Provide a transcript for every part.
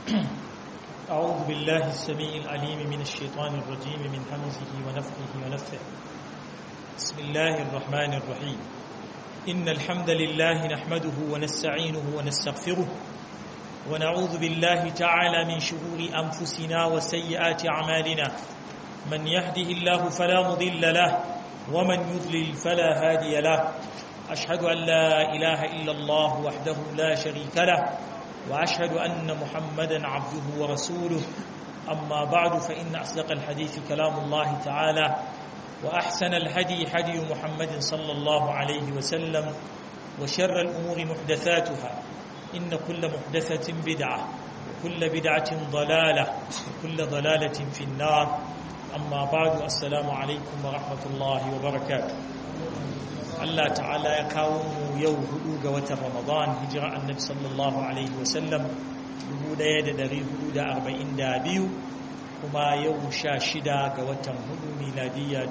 أعوذ بالله السميع العليم من الشيطان الرجيم من همزه ونفخه ونفثه بسم الله الرحمن الرحيم إن الحمد لله نحمده ونستعينه ونستغفره ونعوذ بالله تعالى من شرور أنفسنا وسيئات أعمالنا من يهده الله فلا مضل له ومن يضلل فلا هادي له أشهد أن لا إله إلا الله وحده لا شريك له وأشهد أن محمدا عبده ورسوله أما بعد فإن أصدق الحديث كلام الله تعالى وأحسن الهدي هدي محمد صلى الله عليه وسلم وشر الأمور محدثاتها إن كل محدثة بدعة وكل بدعة ضلالة وكل ضلالة في النار أما بعد السلام عليكم ورحمة الله وبركاته Allah ta'ala ya kawo mu yau hudu ga watan Ramadan hijira annabi sallallahu alaihi wasallam 1442 kuma yau 16 ga watan hudu miladiyya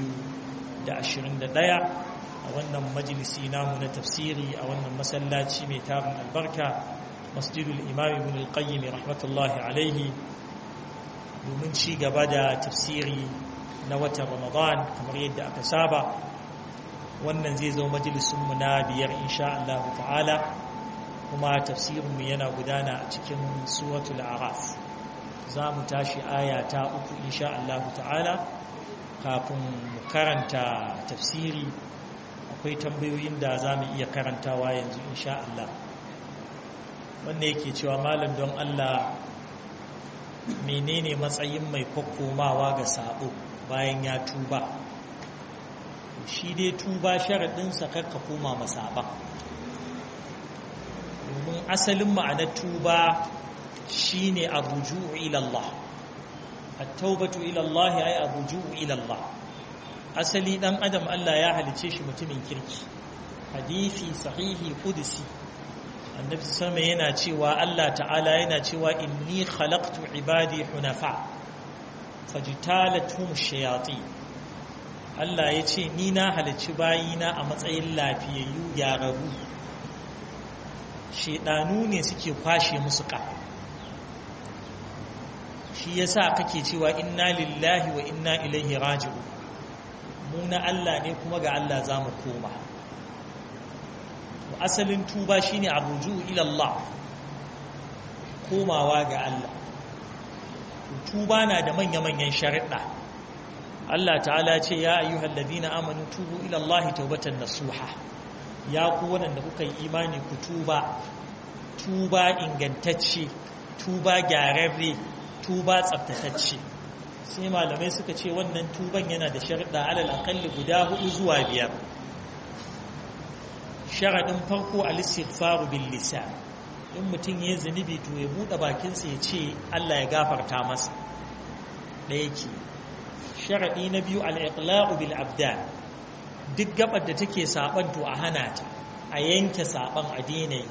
2021 a wannan majalisi namu na tafsiri a wannan masallaci mai tarin albarka masjidul imam ibn al-qayyim rahmatullahi alaihi domin ci gaba da tafsiri na watan Ramadan kamar yadda aka saba wannan zai zo majalisunmu na biyar insha Allah ta'ala kuma tafsirinmu yana gudana a cikin suratul araf za mu tashi aya ta uku insha Allah ta'ala kafin mu karanta tafsiri akwai tambayoyin da za mu iya karantawa yanzu insha Allah wanda yake cewa malam don Allah menene matsayin mai kwakkomawa ga sabo bayan ya tuba shi dai tuba sharaɗinsa karka koma masaba domin asalin ma'anar tuba shi ne abuju'u ilallah attaubatu ilallah ya yi abuju'u ilallah asali ɗan adam Allah ya halice shi mutumin kirki hadithi sahihi kudusi annabi sama yana cewa Allah ta'ala yana cewa inni khalaqtu ibadi hunafa fajtalathum shayatin Allah ya ce ni na halicci bayina a matsayin lafiyayyu gyararru shedanu ne suke kwashe musu ka shi yasa kake cewa inna lillahi wa inna ilaihi raji'u mu na Allah ne kuma ga Allah za mu koma asalin tuba shine arruju ila Allah komawa ga Allah tuba na da manya-manyan shariɗa Allah ta'ala ce ya ayyuhal ladina amanu tubu ila Allah tawbatan nasuha ya ku wanda kuka yi imani ku tuba tuba ingantacce tuba gyararre tuba tsaftatacce sai malamai suka ce wannan tuban yana da sharuɗa alal aqalli guda hudu zuwa biyar sharadin farko al-istighfaru bil lisan in mutum ya zunubi to ya bude bakinsa ya ce Allah ya gafarta masa ɗaya ke sharaɗi na biyu al'iƙla'u bil abdan duk gabar da take saɓan to a hana ta a yanke saɓan a yi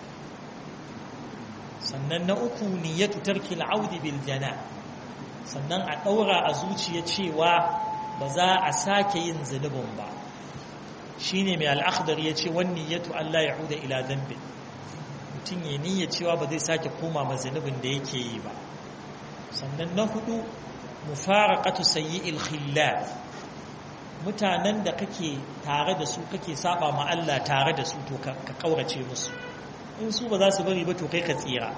sannan na uku niyyatu tarki al'audi bil jana sannan a ɗaura a zuciya cewa ba za a sake yin zunubin ba shine mai al'akhdar ya ce wani niyyatu Allah ya huda ila zambi mutum ya niyya cewa ba zai sake koma ma zunubin da yake yi ba sannan na hudu mufaraqatu sayyi'il khillaf mutanen da kake tare da su kake saba ma Allah tare da su to ka kaurace musu in su ba za su bari ba to kai ka tsira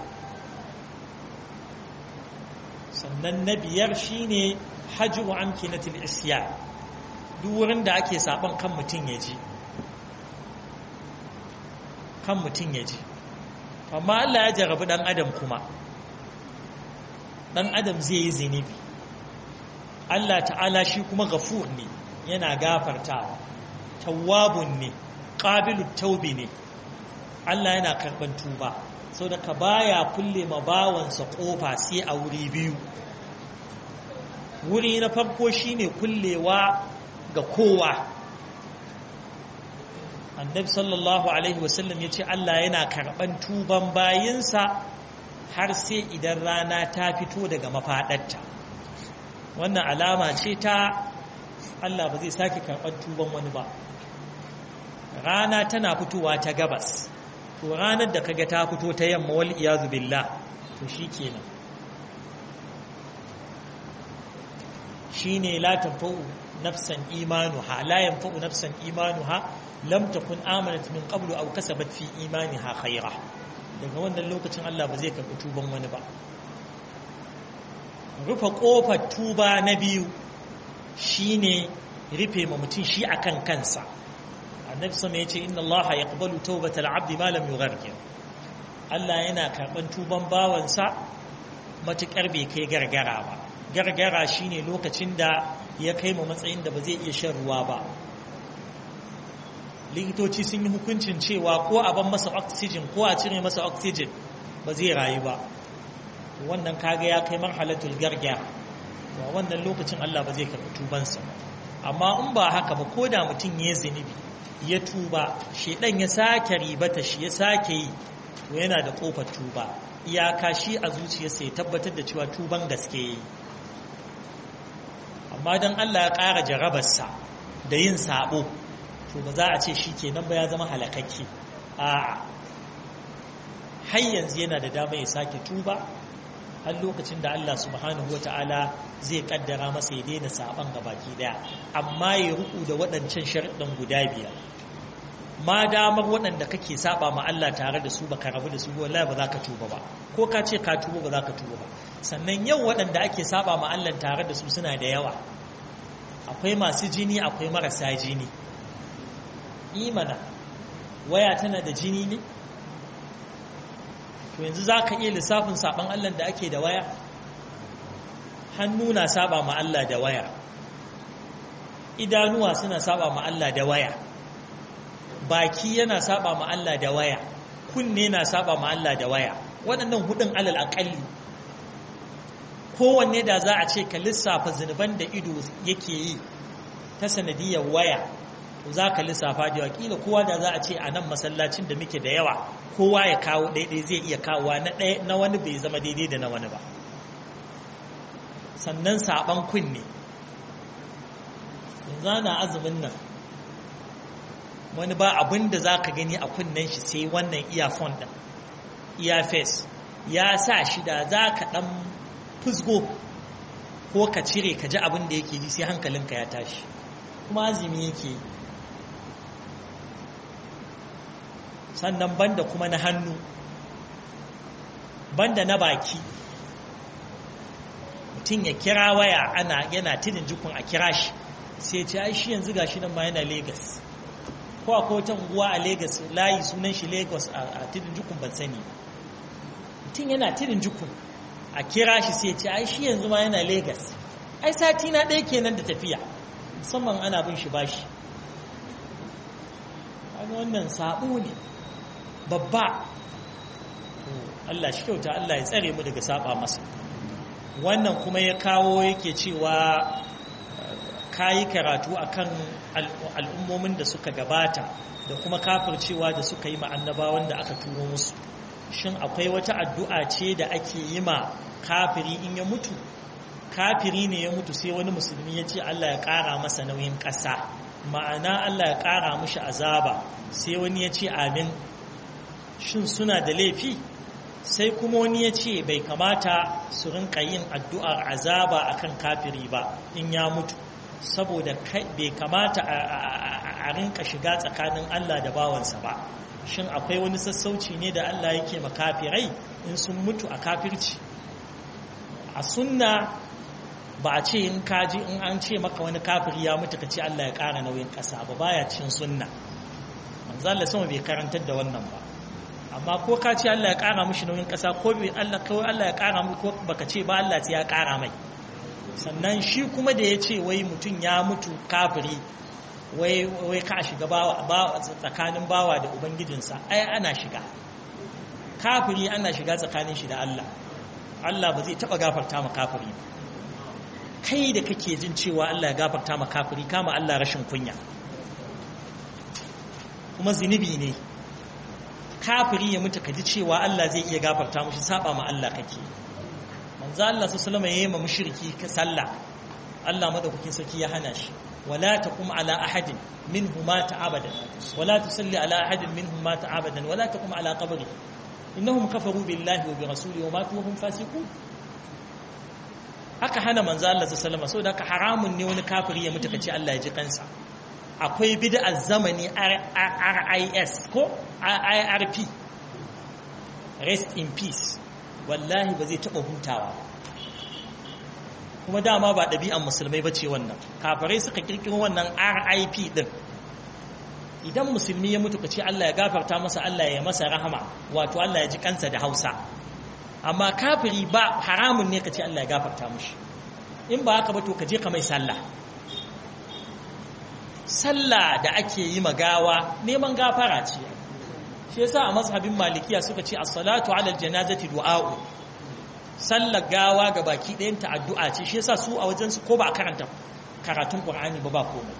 sannan na biyar shine hajju amkinatil isyan duk wurin da ake saban kan mutun ya ji kan mutun ya ji amma Allah ya jarabi dan adam kuma dan adam zai yi zinubi Allah ta'ala shi kuma gafur ne yana gafartawa tawwabun ne qabilut taubi ne Allah yana karban tuba sau da ka baya kulle ma bawansa kofa sai a wuri biyu wuri na farko shine kullewa ga kowa annabi sallallahu alaihi wasallam ya ce Allah yana karban tuban bayinsa har sai idan rana ta fito daga mafaɗarta wannan alama ce ta Allah ba zai sake karɓar tuban wani ba rana tana fitowa ta gabas to ranar da kaga ta fito ta yamma wal iyazu billah to shi kenan shi ne la tanfa'u nafsan imanuha la yanfa'u nafsan imanuha lam takun amanat min qablu aw kasabat fi imaniha khaira daga wannan lokacin Allah ba zai karɓi tuban wani ba rufe ƙofar tuba na biyu shine rufe ma mutum shi akan kansa annabi sama ya ce inna Allah yaqbalu tawbatal abdi ma lam yughargir Allah yana karɓan tuban bawansa matuƙar bai kai gargara ba gargara shine lokacin da ya kai ma matsayin da ba zai iya shan ruwa ba likitoci sun yi hukuncin cewa ko a ban masa oxygen ko a cire masa oxygen ba zai rayu ba wannan kaga ya kai marhalatul garga ba wannan lokacin Allah ba zai karɓi tubansa amma in ba haka ba ko da mutum ya zunubi ya tuba shedan ya sake ribata shi ya sake yi to yana da kofar tuba iyaka shi a zuciyarsa ya tabbatar da cewa tuban gaske yi amma don Allah ya ƙara jarabarsa da yin sabo to ba za a ce shi kenan ba ya zama halakakke a har yanzu yana da dama ya sake tuba har lokacin da Allah subhanahu wata'ala zai kaddara masa ya daina saban baki daya amma ya ruku da waɗancan sharɗin guda biyar ma damar waɗanda kake saba ma Allah tare da su baka rabu da su wallahi ba za ka tuba ba ko ka ce ka tuba ba za ka tuba ba sannan yau waɗanda ake saba ma Allah tare da su suna da yawa akwai masu jini akwai marasa jini imana waya tana da jini ne to yanzu za ka iya lissafin saban Allah da ake da waya hannu na saba ma Allah da waya idanuwa suna saba ma Allah da waya baki yana saba ma Allah da waya kunne na saba ma Allah da waya waɗannan hudun alal aƙalli kowanne da za a ce ka lissafa zunuban da ido yake yi ta sanadiyar waya za ka lissafa da wakila kowa da za a ce a nan masallacin da muke da yawa kowa ya kawo daidai zai iya kawowa na wani bai zama daidai da na wani ba sannan saban kunne yanzu na azumin nan wani ba abin da za ka gani a kunnen shi sai wannan earphone ɗin earface ya sa shi da za ka ɗan fusgo ko ka cire ka ji abin da yake ji sai hankalinka ya tashi kuma azumi yake yi sannan banda kuma na hannu banda na baki mutum ya kira waya ana yana tidin jikun a kira shi sai ce ai shi yanzu gashi nan ma yana Legas. ko akwai wata unguwa a Legas layi sunan shi Lagos a tidin jikun ban sani mutum yana tidin jikun a kira shi sai ce ai shi yanzu ma yana Legas. ai sati na ɗaya kenan da tafiya musamman ana bin shi bashi wannan sabo ne babba Allah shi kyauta Allah ya tsare mu daga saba masa wannan kuma ya kawo yake cewa kayi karatu akan al'ummomin da suka gabata da kuma kafircewa da suka yi annabawan da aka turo musu shin akwai wata addu'a ce da ake yi ma kafiri in ya mutu kafiri ne ya mutu sai wani musulmi ya ce Allah ya ƙara masa nauyin ƙasa ma'ana Allah ya ƙara mushi azaba sai wani ya ce amin shin suna da laifi sai kuma wani ya ce bai kamata su rinka yin addu'ar azaba akan kafiri ba in ya mutu saboda bai kamata a rinka shiga tsakanin Allah da bawansa ba shin akwai wani sassauci ne da Allah yake makafirai in sun mutu a kafirci a sunna ba a ce in kaji in an ce maka wani kafiri ya mutu ka ce Allah ya ƙara nauyin ƙasa ba baya cin sunna manzo Allah sama bai karantar da wannan ba amma ko ka ce Allah ya ƙara mushi nauyin ƙasa ko bai Allah kawai Allah ya ƙara mu ko baka ce ba Allah ya ƙara mai sannan shi kuma da ya ce wai mutum ya mutu kafiri wai wai ka shiga bawa tsakanin bawa da ubangijinsa ai ana shiga kafiri ana shiga tsakanin shi da Allah Allah ba zai taba gafarta ma kafiri ba kai da kake jin cewa Allah ya gafarta ma kafiri kama Allah rashin kunya kuma zinubi ne kafiri ya mutu ka ji cewa Allah zai iya gafarta mushi saba ma Allah kake manzo Allah sallallahu alaihi wasallam mushriki ka sallah Allah madaukakin sarki ya hana shi wala taqum ala ahadin minhum mata abadan wala tusalli ala ahadin minhum mata abadan wala taqum ala qabri innahum kafaru billahi wa bi rasulihi wa matu wa hum fasiqun aka hana manzo Allah sallallahu alaihi wasallam saboda haramun ne wani kafiri ya mutu kace Allah ya ji kansa akwai bid'ar zamani RIS ko IRP rest in peace wallahi ba zai taba hutawa kuma dama ba ɗabi'an musulmai bace wannan kafirai suka kirkiro wannan RIP din idan musulmi ya mutu kace Allah ya gafarta masa Allah ya masa rahama wato Allah ya ji kansa da Hausa amma kafiri ba haramun ne kace Allah ya gafarta mushi in ba haka ba to kaje ka mai sallah sallah da ake yi magawa neman gafara ce shi yasa a mazhabin malikiya suka ce as-salatu 'ala al-janazati du'a'u sallar gawa ga baki ɗayan ta addu'a ce shi yasa su a wajen su ko ba a karanta karatun Qur'ani ba ba komai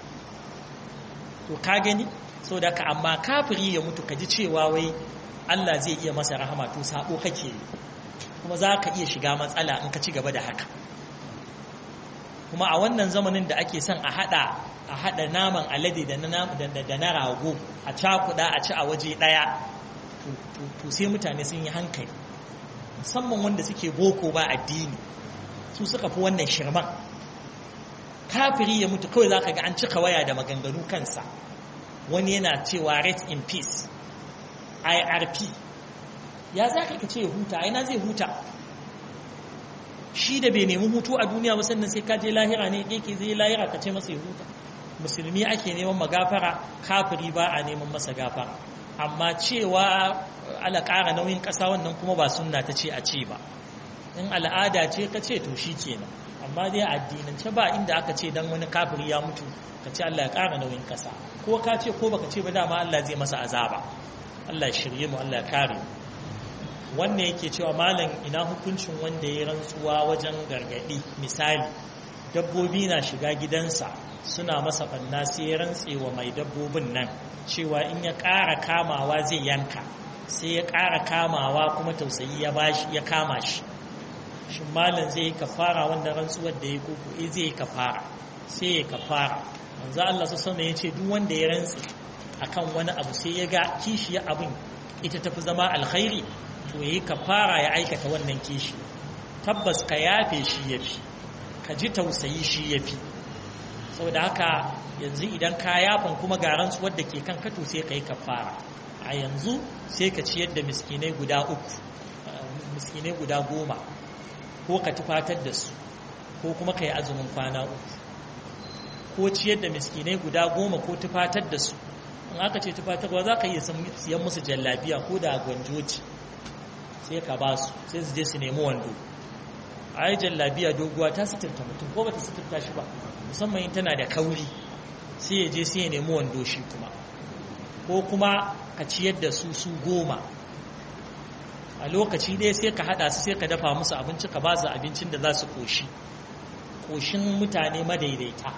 to ka gani saboda ka amma kafiri ya mutu kaji cewa wai Allah zai iya masa rahama to sabo kake kuma za ka iya shiga matsala in ka ci gaba da haka kuma a wannan zamanin da ake son a hada a hada naman alade da na rago a cakuda a ci a waje daya to sai mutane sun yi hankali musamman wanda suke boko ba addini su suka fi wannan shirman kafiri ya mutu kawai za ka ga an cika waya da maganganu kansa wani yana cewa rest in peace irp ya za ka ce huta aina zai huta shi da bai nemi hutu a duniya ba sannan sai ka je lahira ne yake zai lahira ka ce masa ya huta musulmi ake neman magafara kafiri ba a neman masa gafara amma cewa ala ƙara nauyin ƙasa wannan kuma ba sunna ta ce a ce ba in al'ada ce ka ce to shi kenan amma dai addinance ba inda aka ce dan wani kafiri ya mutu ka ce Allah ya ƙara nauyin ƙasa ko ka ce ko baka ce ba dama Allah zai masa azaba Allah ya shirye mu Allah ya kare mu wannan yake cewa malam ina hukuncin wanda ya rantsuwa wajen gargadi misali dabbobi na shiga gidansa suna masa banna sai ya rantse wa mai dabbobin nan cewa in ya ƙara kamawa zai yanka sai ya ƙara kamawa kuma tausayi ya bashi ya kama shi shin malam zai yi kafara wanda rantsuwar da ya koko eh zai yi kafara sai ya kafara manzo Allah sallallahu alaihi ya ce duk wanda ya rantse akan wani abu sai ya ga kishiya abin ita tafi zama alkhairi to yi kafara ya aikata wannan kishi tabbas ka yafe shi yafi ka ji tausayi shi yafi saboda haka yanzu idan ka yafan kuma ga rantsuwar da ke kan kato sai ka yi kafara a yanzu sai ka ciyar da miskinai guda uku miskinai guda goma ko ka tufatar da su ko kuma ka yi azumin kwana uku ko ciyar da miskinai guda goma ko tufatar da su in aka ce tufatarwa za ka iya siyan musu jallabiya ko da gwanjoci sai ka ba su sai su je su nemi wando a yi jallabiya doguwa ta suturta mutum ko ba ta suturta shi ba musamman yin tana da kauri sai ya je sai ya nemi wando shi kuma ko kuma ka ciyar da su su goma a lokaci ɗaya sai ka haɗa su sai ka dafa musu abinci ka ba su abincin da za su koshi koshin mutane madaidaita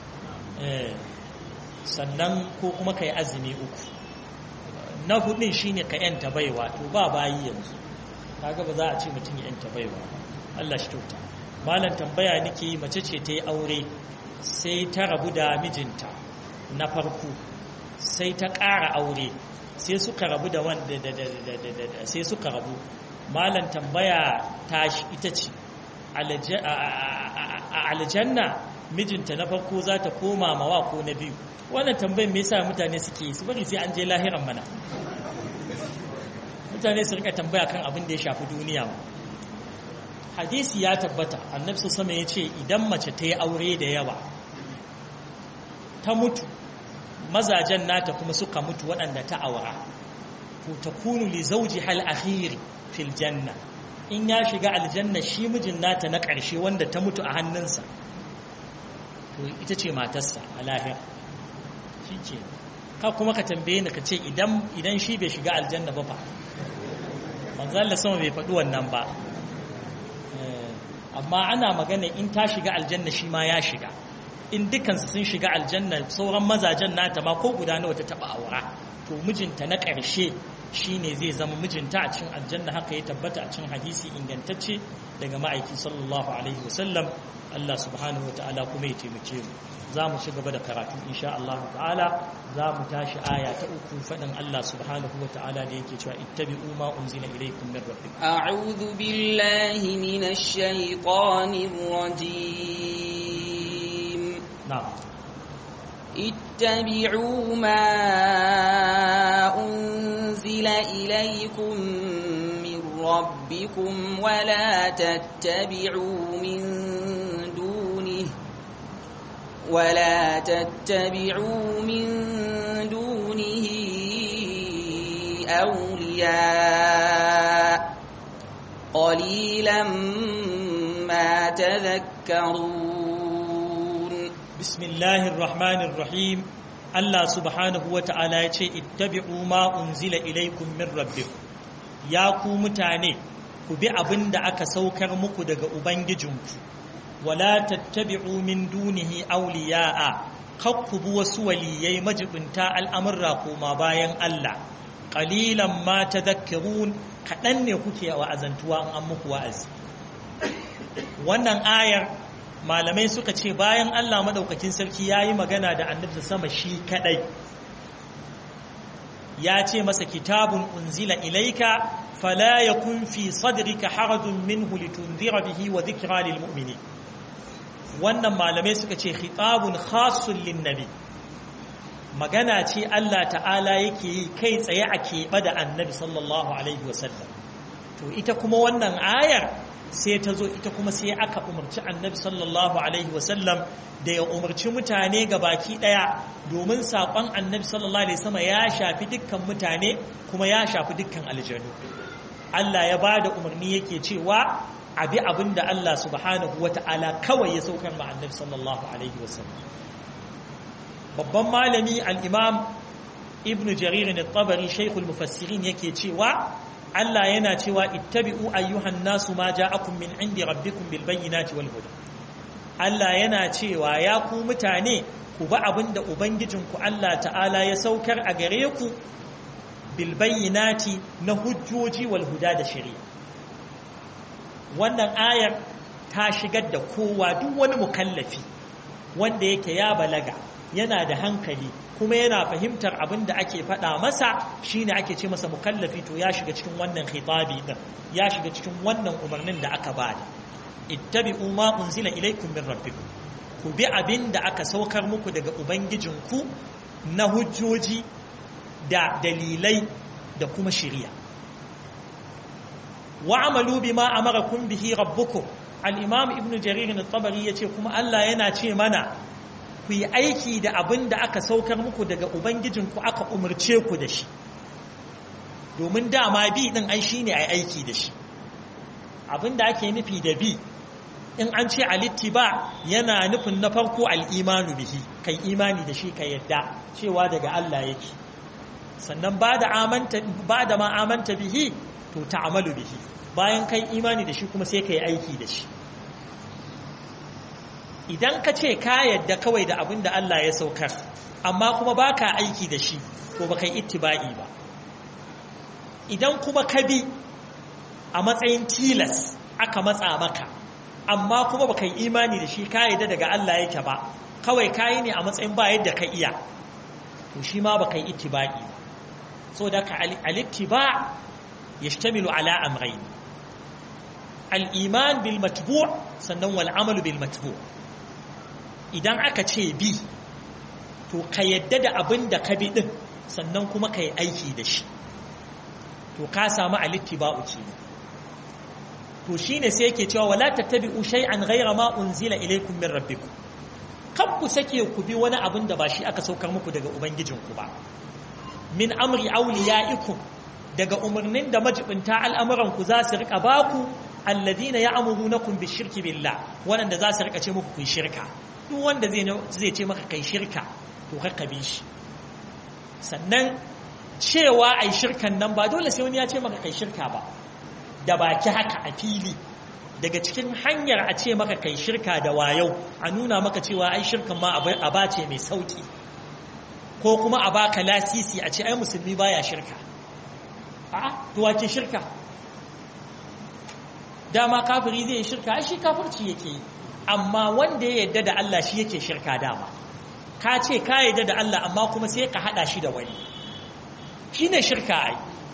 sannan ko kuma ka yi azumi uku na hudun shine ka yanta baiwa to ba bayi yanzu kaga ba za a ce mutum ya yanta baiwa Allah shi kyauta malam tambaya nake yi mace ce ta yi aure sai ta rabu da mijinta na farko sai ta ƙara aure sai suka rabu da wanda sai suka rabu malam tambaya ta ita ce a aljanna mijinta na farko za ta koma mawa ko na biyu wannan tambayin me yasa mutane suke su bari sai an je lahiran mana mutane su rika tambaya kan abin da ya shafi duniya hadisi ya tabbata annabi sama ya ce idan mace ta yi aure da yawa ta mutu mazajen nata kuma suka mutu waɗanda ta aura to ta kunu li zauji hal akhiri fil janna in ya shiga aljanna shi mijin nata na ƙarshe wanda ta mutu a hannunsa to ita ce matarsa a lahira shi ke ka kuma ka tambaye ni ka ce idan shi bai shiga aljanna ba fa manzo Allah sama bai faɗi wannan ba amma ana magana in ta shiga aljanna shi ma ya shiga in dukansu sun shiga aljanna sauran mazajen nata ma ko guda nawa ta taba aura to mijinta na ƙarshe shine zai zama mijinta a cikin aljanna haka ya tabbata a cikin hadisi ingantacce daga ma'aiki sallallahu alaihi wasallam Allah subhanahu wa ta'ala kuma ya taimake mu za mu ci gaba da karatu insha Allah ta'ala za mu tashi aya ta uku faɗin Allah subhanahu wa ta'ala da yake cewa ittabi'u ma unzila ilaykum min rabbikum a'udhu billahi minash shaitanir rajim na'am اتبعوا ما أنزل إليكم من ربكم ولا تتبعوا من دونه ولا تتبعوا من دونه أولياء قليلا ما تذكرون بسم الله الرحمن الرحيم الله سبحانه وتعالى يce ittabi'u ma unzila ilaykum min rabbikum ya ku mutane ku bi abinda aka saukar muku daga ubangijinku wala tattabi'u min dunihi awliya'a kakkubu wasu waliyai majibinta al'amurra koma bayan Allah qalilan ma tadhakkarun kadan ne kuke wa'azantuwa an muku wa'azi wannan ayar malamai suka ce bayan Allah madaukakin sarki ya yi magana da annabta sama shi kadai ya ce masa kitabun unzila ilaika fala yakun fi sadrika harajun minhu litunzira bihi wa dhikra lil mu'minin wannan malamai suka ce khitabun khassun lin nabi magana ce Allah ta'ala yake yi kai tsaye a keɓe da annabi sallallahu alaihi wasallam to ita kuma wannan ayar sai ta zo ita kuma sai aka umarci annabi sallallahu alaihi wasallam da ya umarci mutane ga baki daya domin saƙon annabi sallallahu alaihi wasallam ya shafi dukkan mutane kuma ya shafi dukkan aljanu Allah ya ba da umarni yake cewa abi abin da Allah subhanahu wa ta'ala kawai ya saukar ma annabi sallallahu alaihi wasallam babban malami al-imam ibnu jarir al-tabari shaykhul mufassirin yake cewa Allah yana cewa ittabi'u ayyuhan nasu ma ja'akum min indi rabbikum bil bayyinati wal huda Allah yana cewa ya ku mutane ku ba abinda ubangijinku Allah ta'ala ya saukar a gare ku bil bayyinati na hujjoji wal huda da shari'a wannan ayar ta shigar da kowa duk wani mukallafi wanda yake ya balaga yana da hankali kuma yana fahimtar abin da ake faɗa masa shine ake ce masa mukallafi to ya shiga cikin wannan khitabi din ya shiga cikin wannan umarnin da aka bada ittabi'u ma unzila ilaykum min rabbikum ku bi abin da aka saukar muku daga ubangijinku na hujjoji da dalilai da kuma shari'a wa'amalu bima amarakum bihi rabbukum al-imam ibn jarir at-tabari yace kuma Allah yana ce mana ku yi aiki da abin da aka saukar muku daga ubangijinku aka umarce ku da shi domin dama bi din ai shine ai aiki da shi abin da ake nufi da bi in an ce alittiba yana nufin na farko al'imanu bihi kai imani da shi ka yadda cewa daga Allah yake sannan ba da amanta ba da ma amanta bihi to ta'amalu bihi bayan kai imani da shi kuma sai kai aiki da shi idan ka ce ka yadda kawai da abin da Allah ya saukar amma kuma ba ka aiki da shi to ba kai ittiba'i ba idan kuma ka bi a matsayin tilas aka matsa maka amma kuma ba kai imani da shi ka yadda daga Allah yake ba kawai ka yi ne a matsayin ba yadda ka iya to shi ma ba kai ittiba'i ba so da ka al-ittiba yashtamilu ala amrayn al-iman bil matbu' sannan wal amalu bil matbu' idan aka ce bi to ka yadda da abin da ka bi din sannan kuma ka yi aiki da shi to ka samu alittiba'u ce to shine sai yake cewa wala tattabi'u shay'an ghayra ma unzila ilaykum min rabbikum kan ku sake ku bi wani abin da ba shi aka saukar muku daga ubangijinku ba min amri awliya'ikum daga umarnin da majibinta al'amuran ku za su rika baku alladhina ya'murunakum bishirki billah wanda za su rika ce muku ku shirka duk wanda zai ce maka kai shirka to ka bi shi sannan cewa ai shirkan nan ba dole sai wani ya ce maka kai shirka ba da baki haka a fili daga cikin hanyar a ce maka kai shirka da wayau a nuna maka cewa ai shirkan ma a bace mai sauki ko kuma a baka lasisi a ce ai musulmi baya shirka a'a to wace shirka dama kafiri zai shirka ai shi kafirci yake yi amma wanda ya yadda da Allah shi yake shirka dama ka ce ka yadda da Allah amma kuma sai ka hada shi da wani shine shirka ai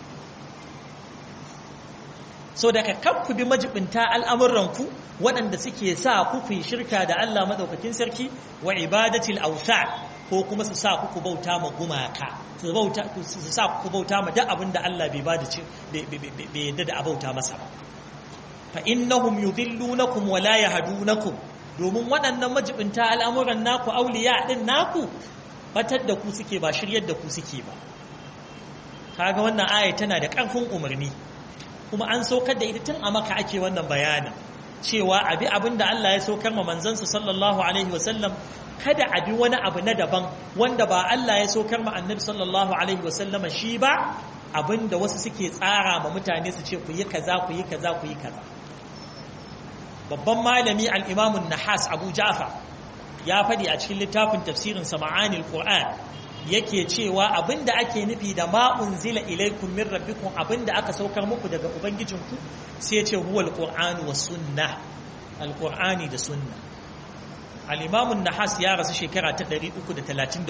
so daga kan ku bi majibinta al'amuranku waɗanda suke sa ku fi shirka da Allah maɗaukakin sarki wa ibadatil ausa ko kuma su sa ku bauta ma gumaka su sa ku bauta ma duk abin da Allah bai bada ce bai yadda da abauta masa ba fa innahum yudillunakum wa la yahdunakum domin waɗannan majibinta al'amuran naku auliya din naku batar da ku suke ba shiryar da ku suke ba kaga wannan aya tana da ƙarfin umarni kuma an saukar da ita tun a maka ake wannan bayanin cewa abi abin da Allah ya saukar ma manzansa sallallahu alaihi wasallam kada abi wani abu na daban wanda ba Allah ya saukar ma annabi sallallahu alaihi wasallama shi ba abin da wasu suke tsara ma mutane su ce ku yi kaza ku yi kaza ku yi kaza babban malami al-Imam nahas Abu Ja'far ya faɗi a cikin littafin tafsirin sa Ma'anil Qur'an yake cewa abinda ake nufi da ma unzila ilaikum min rabbikum abinda aka saukar muku daga ubangijinku sai ce huwa alqur'anu was sunnah alqur'ani da sunna al-imam an-nahas ya rasu shekara ta 333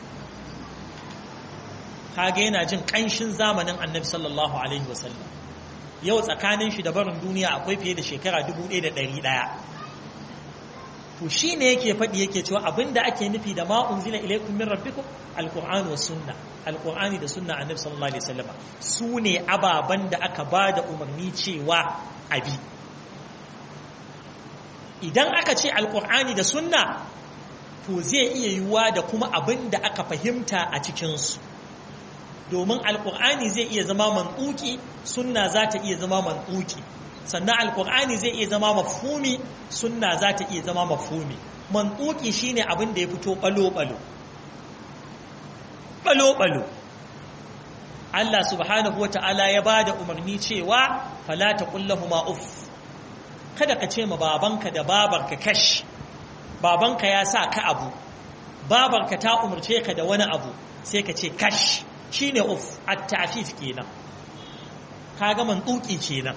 kage yana jin kanshin zamanin annabi sallallahu alaihi wasallam yau tsakanin shi da barin duniya akwai fiye da shekara 1100 to shi ne yake faɗi yake cewa abinda ake nufi da ma unzila ilaikum min rabbikum alqur'ani was sunna alqur'ani da sunna annabi sallallahu alaihi wasallam su ne ababan da aka ba da umarni cewa abi idan aka ce alqur'ani da sunna to zai iya yiwuwa da kuma abin da aka fahimta a cikinsu domin alqur'ani zai iya zama mantuki sunna za ta iya zama mantuki sannan alkur'ani zai iya zama mafhumi sunna za ta iya zama mafhumi mantuki shine abin da ya fito balo-balo balo-balo Allah subhanahu wa ta'ala ya ba da umarni cewa fala ta kullahuma uff kada ka ce ma babanka da babarka kash babanka ya sa ka abu babarka ta umarce ka da wani abu sai ka ce kash shine uff at-ta'fif kenan kaga mantuki kenan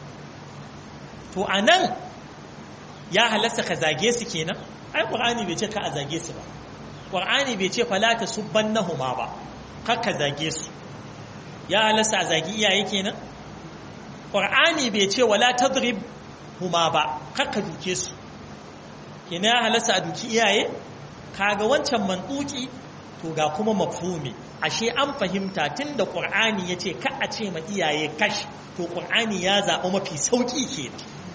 to a nan ya halasta ka zage su kenan ai ƙwar'ani bai ce ka a zage su ba ƙwar'ani bai ce falata subban na huma ba kakka zage su ya halasta a zagi iyaye kenan ƙwar'ani bai ce wala tadrib huma ba kakka duke su kenan ya halasta a duki iyaye kaga wancan mantuki to ga kuma mafhumi ashe an fahimta tun da ƙwar'ani ya ce ka a ce ma iyaye kash to ƙwar'ani ya zaɓi mafi sauƙi kenan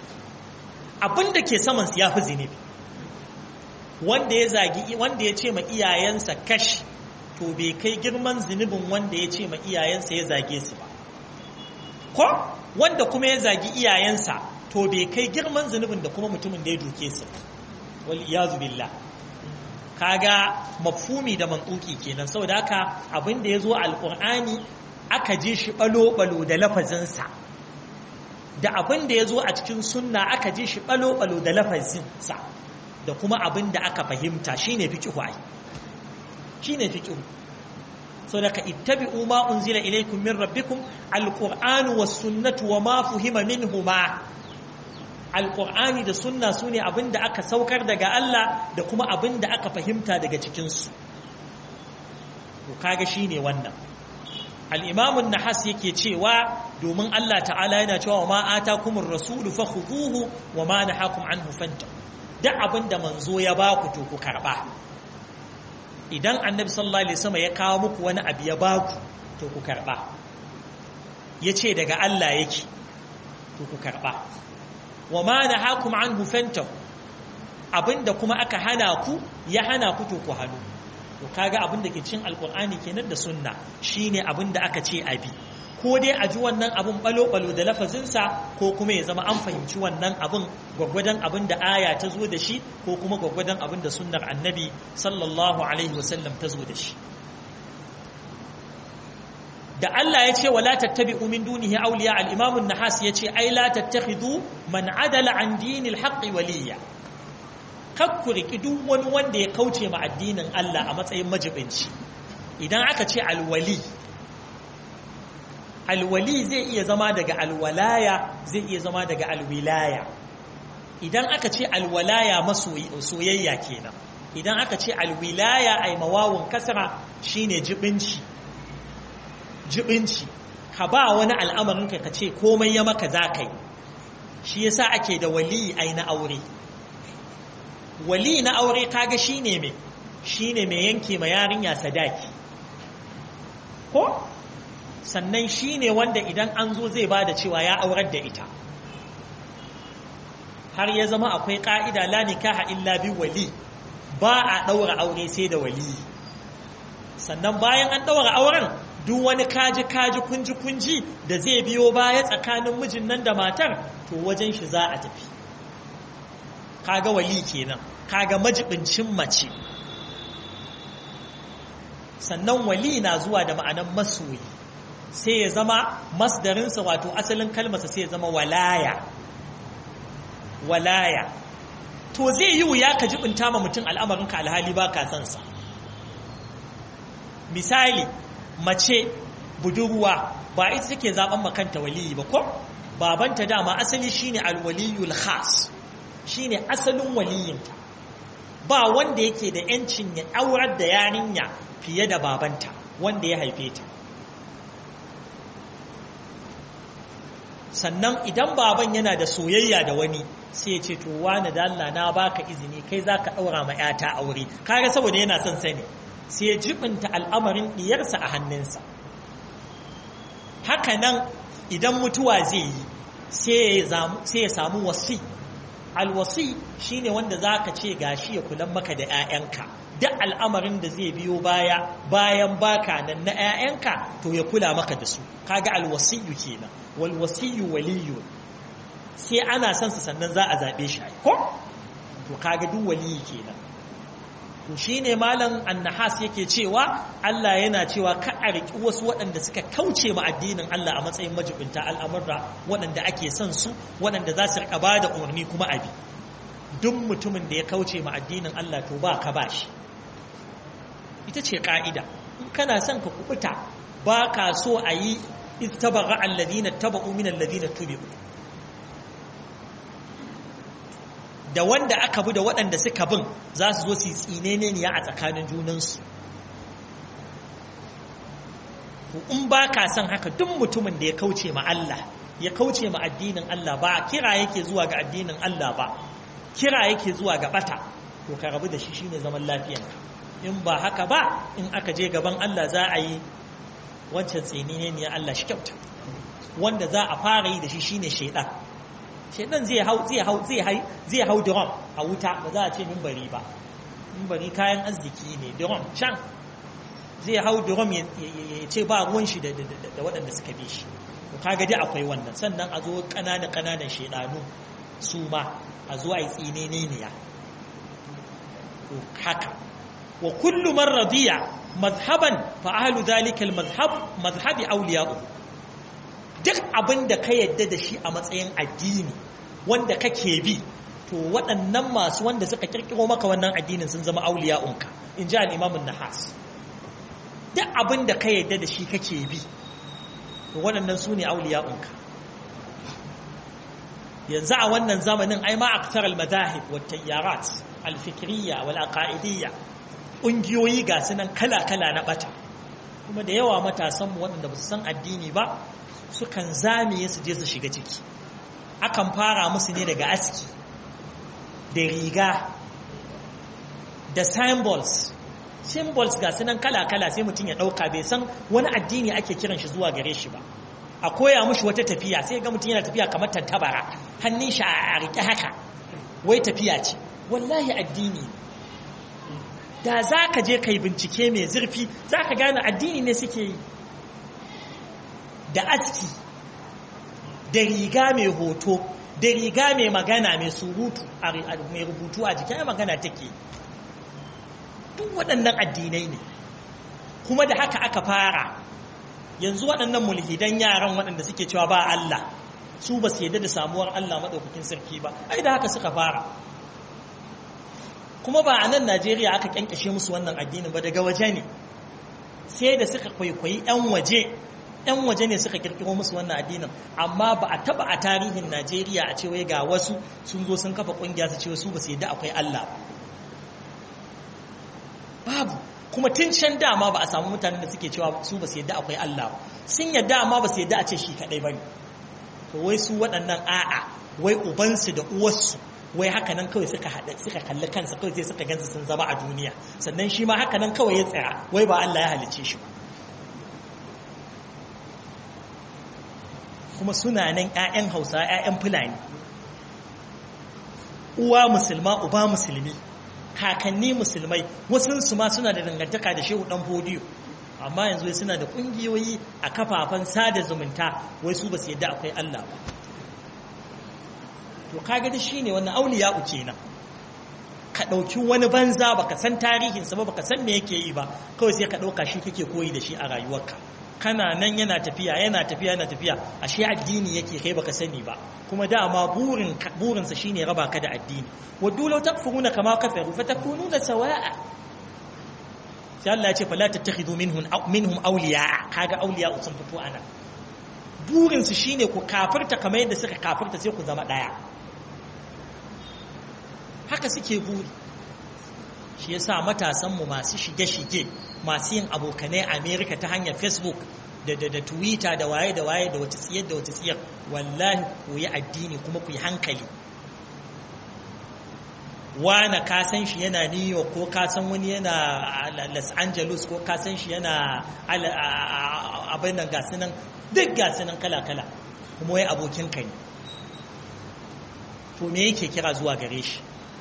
abin da ke saman ya fi zinubi wanda ya zagi wanda ya ce ma iyayensa kash to bai kai girman zunubin wanda ya ce ma iyayensa ya zage su ba ko wanda kuma ya zagi iyayensa to bai kai girman zunubin da kuma mutumin da ya duke su wal iyazu billah kaga mafhumi da mantuki kenan saboda haka abin da ya zo alqur'ani aka je shi balo balo da lafazinsa da abin da ya zo a cikin sunna aka ji shi ɓalo-ɓalo da lafazinsa da kuma abin da aka fahimta shi ne fi ai shi ne fi so daga ittabi'u ma unzila ilaykum min rabbikum alqur'anu was sunnatu wa ma fuhima minhuma alqur'ani da sunna sune abin da aka saukar daga Allah da kuma abin da aka fahimta daga cikin su to kaga shine wannan al'imamun na has yake cewa domin Allah ta'ala yana cewa ma ata kumar rasulu fa huduhu wa ma na hakun an hufanta da abin da manzo ya ba ku to ku karɓa idan annabi sallallahu alaihi wasallam ya kawo muku wani abu ya ba ku to ku karɓa ya ce daga Allah yake to ku karɓa wa ma na hakun an hufanta abin da kuma aka hana ku ya hana ku to ku hannu to kaga abin da ke cin alkur'ani kenan da sunna shine abin da aka ce abi ko dai a ji wannan abin balo-balo da lafazinsa ko kuma ya zama an fahimci wannan abin gwaggwadon abin da aya ta zo da shi ko kuma gwaggwadon abin da sunnar annabi sallallahu alaihi wasallam ta zo da shi da Allah ya ce wala tattabi'u min dunihi awliya al-imam an-nahas ya ce ai la tattakhidhu man adala an dinil haqqi waliya kakku riki duk wani wanda ya kauce ma addinin Allah a matsayin majibinci idan aka ce alwali alwali zai iya zama daga alwalaya zai iya zama daga alwilaya idan aka ce alwalaya soyayya kenan idan aka ce alwilaya ai mawawun kasara shine jibinci jibinci ka ba wani al'amarin ka ce komai ya maka za ka yi shi yasa ake da wali ai na aure wali na aure kaga shine me shine mai yanke ma yarinya sadaki ko sannan shine wanda idan an zo zai bada cewa ya aurar da ita har ya zama akwai ka'ida la nikaha illa bi wali ba a daura aure sai da wali sannan bayan an daura auren duk wani kaji kaji kunji kunji da zai biyo baya tsakanin mijin nan da matar to wajen shi za a tafi kaga wali kenan kaga majibincin mace sannan wali na zuwa da ma'anan masoyi sai ya zama masdarinsa wato asalin kalmasa sai ya zama walaya walaya to zai yi wuya ka jibinta ma mutum al'amarinka alhali ba ka sansa misali mace budurwa ba ita take zaben makanta waliyi ba ko babanta dama asali shine alwaliyul khas shine asalin waliyinta ba wanda yake da yancin ya aurar da yarinya fiye da babanta wanda ya haife ta sannan idan baban yana da soyayya da wani sai ya ce to wani da Allah na baka izini kai zaka daura ma yata aure kaga saboda yana son sani sai ya jibinta al'amarin diyarsa a hannunsa haka nan idan mutuwa zai yi sai ya samu wasi alwasi shine wanda zaka ce gashi ya kulan maka da 'ya'yanka duk al'amarin da zai biyo baya bayan baka nan na 'ya'yanka to ya kula maka da su kaga alwasiyu kenan wal wasiyu waliyu sai ana son sa sannan za a zabe shi ko to kaga duk waliyi kenan to shine malam annahas yake cewa Allah yana cewa ka a riki wasu waɗanda suka kauce ma addinin Allah a matsayin majibinta al'amurra waɗanda ake son su waɗanda za su riƙa bada umarni kuma abi duk mutumin da ya kauce ma addinin Allah to ba ka bashi ita ce ƙa'ida in kana son ka kubuta ba ka so a yi istabara alladina taba'u min alladina tubi'u da wanda aka bi da waɗanda suka bin za su zo su yi tsinene ne a tsakanin junansu in ba ka son haka duk mutumin da ya kauce ma Allah ya kauce ma addinin Allah ba kira yake zuwa ga addinin Allah ba kira yake zuwa ga bata to ka rabu da shi shine zaman lafiyanka in ba haka ba in aka je gaban Allah za a yi wancan tsinene ne Allah shi kyauta wanda za a fara yi da shi shine shaidan shaidan zai hau zai hau zai hau zai hau drum a wuta ba za a ce minbari ba minbari kayan arziki ne drum can zai hau drum ya ce ba ruwan shi da waɗanda suka bi shi to kaga dai akwai wannan sannan a zo ƙananan ƙananan shaidanu su ma a zo a yi tsinene ne ya to haka wa kullu man radiya mazhaban fa ahlu dhalika al mazhab mazhabi awliya'u duk abin da ka yadda da shi a matsayin addini wanda kake bi to waɗannan masu wanda suka kirkiro maka wannan addinin sun zama auliya'unka in ji al'imamun nahas duk abin da ka yadda da shi kake bi to waɗannan su ne auliya'unka yanzu a wannan zamanin ai ma aktar al-madahib wa tayyarat al-fikriyya wal aqaidiyya ƙungiyoyi ga sunan kala-kala na ɓata kuma da yawa matasanmu waɗanda ba su san addini ba sukan zamiye su je su shiga ciki akan fara musu ne daga aski da riga da symbols symbols ga sunan kala-kala sai mutum ya ɗauka bai san wani addini ake kiran shi zuwa gare shi ba a koya mushi wata tafiya sai ga mutum yana tafiya kamar tantabara hannun shi a riƙe haka wai tafiya ce wallahi addini da za ka je ka yi bincike mai zurfi za ka gane addini ne suke yi da aski da riga mai hoto da riga mai magana mai surutu mai rubutu a jikin magana take duk waɗannan addinai ne kuma da haka aka fara yanzu waɗannan mulhidan yaran waɗanda suke cewa ba Allah su ba su yadda da samuwar Allah maɗaukakin sarki ba ai da haka suka fara kuma ba a nan Najeriya aka kyankyashe musu wannan addinin ba daga waje ne sai da suka kwaikwayi 'yan waje 'yan waje ne suka kirkiro musu wannan addinin amma ba a taba a tarihin najeriya a ce wai ga wasu sun zo sun kafa kungiya su ce su ba su yadda akwai allah babu kuma tun can dama ba a samu mutanen da suke cewa su ba su yadda akwai allah sun yadda amma ba su yadda a ce shi kadai ba ne to wai su waɗannan a'a wai ubansu da uwarsu wai haka nan kawai suka haɗa suka kalli kansa kawai sai suka gansu sun zama a duniya sannan shi ma haka nan kawai ya tsaya wai ba Allah ya halice shi ba kuma suna nan ƴaƴan Hausa ƴaƴan Fulani uwa musulma uba musulmi kakanni musulmai wasu su ma suna da dangantaka da shehu dan fodiyo amma yanzu suna da kungiyoyi a kafafen sada zumunta wai su ba su yadda akwai Allah ba to kaga da shine wannan auliya uke nan ka dauki wani banza baka san tarihinsa ba baka san me yake yi ba kawai sai ka dauka shi kake koyi da shi a rayuwarka kana nan yana tafiya yana tafiya yana tafiya ashe addini yake kai baka sani ba kuma dama burin burinsa shine raba ka da addini waddu law takfuruna kama kafaru fatakununa sawa'a sai Allah ya ce fala tattakhidhu minhum minhum awliya kaga awliya sun fito anan burinsu shine ku kafirta kamar yadda suka kafirta sai ku zama daya haka suke buri shi yasa matasanmu masu shige-shige masu yin abokanai a amerika ta hanyar facebook da da da twitter da waye da waye da wata tsiyar da wata tsiyar wallahi ku yi addini kuma ku yi hankali wane ka san shi yana new york ko ka san wani yana los angeles ko ka san shi yana abin nan gasu nan duk gasu nan kala-kala kuma wai abokinka ne to me yake kira zuwa gare shi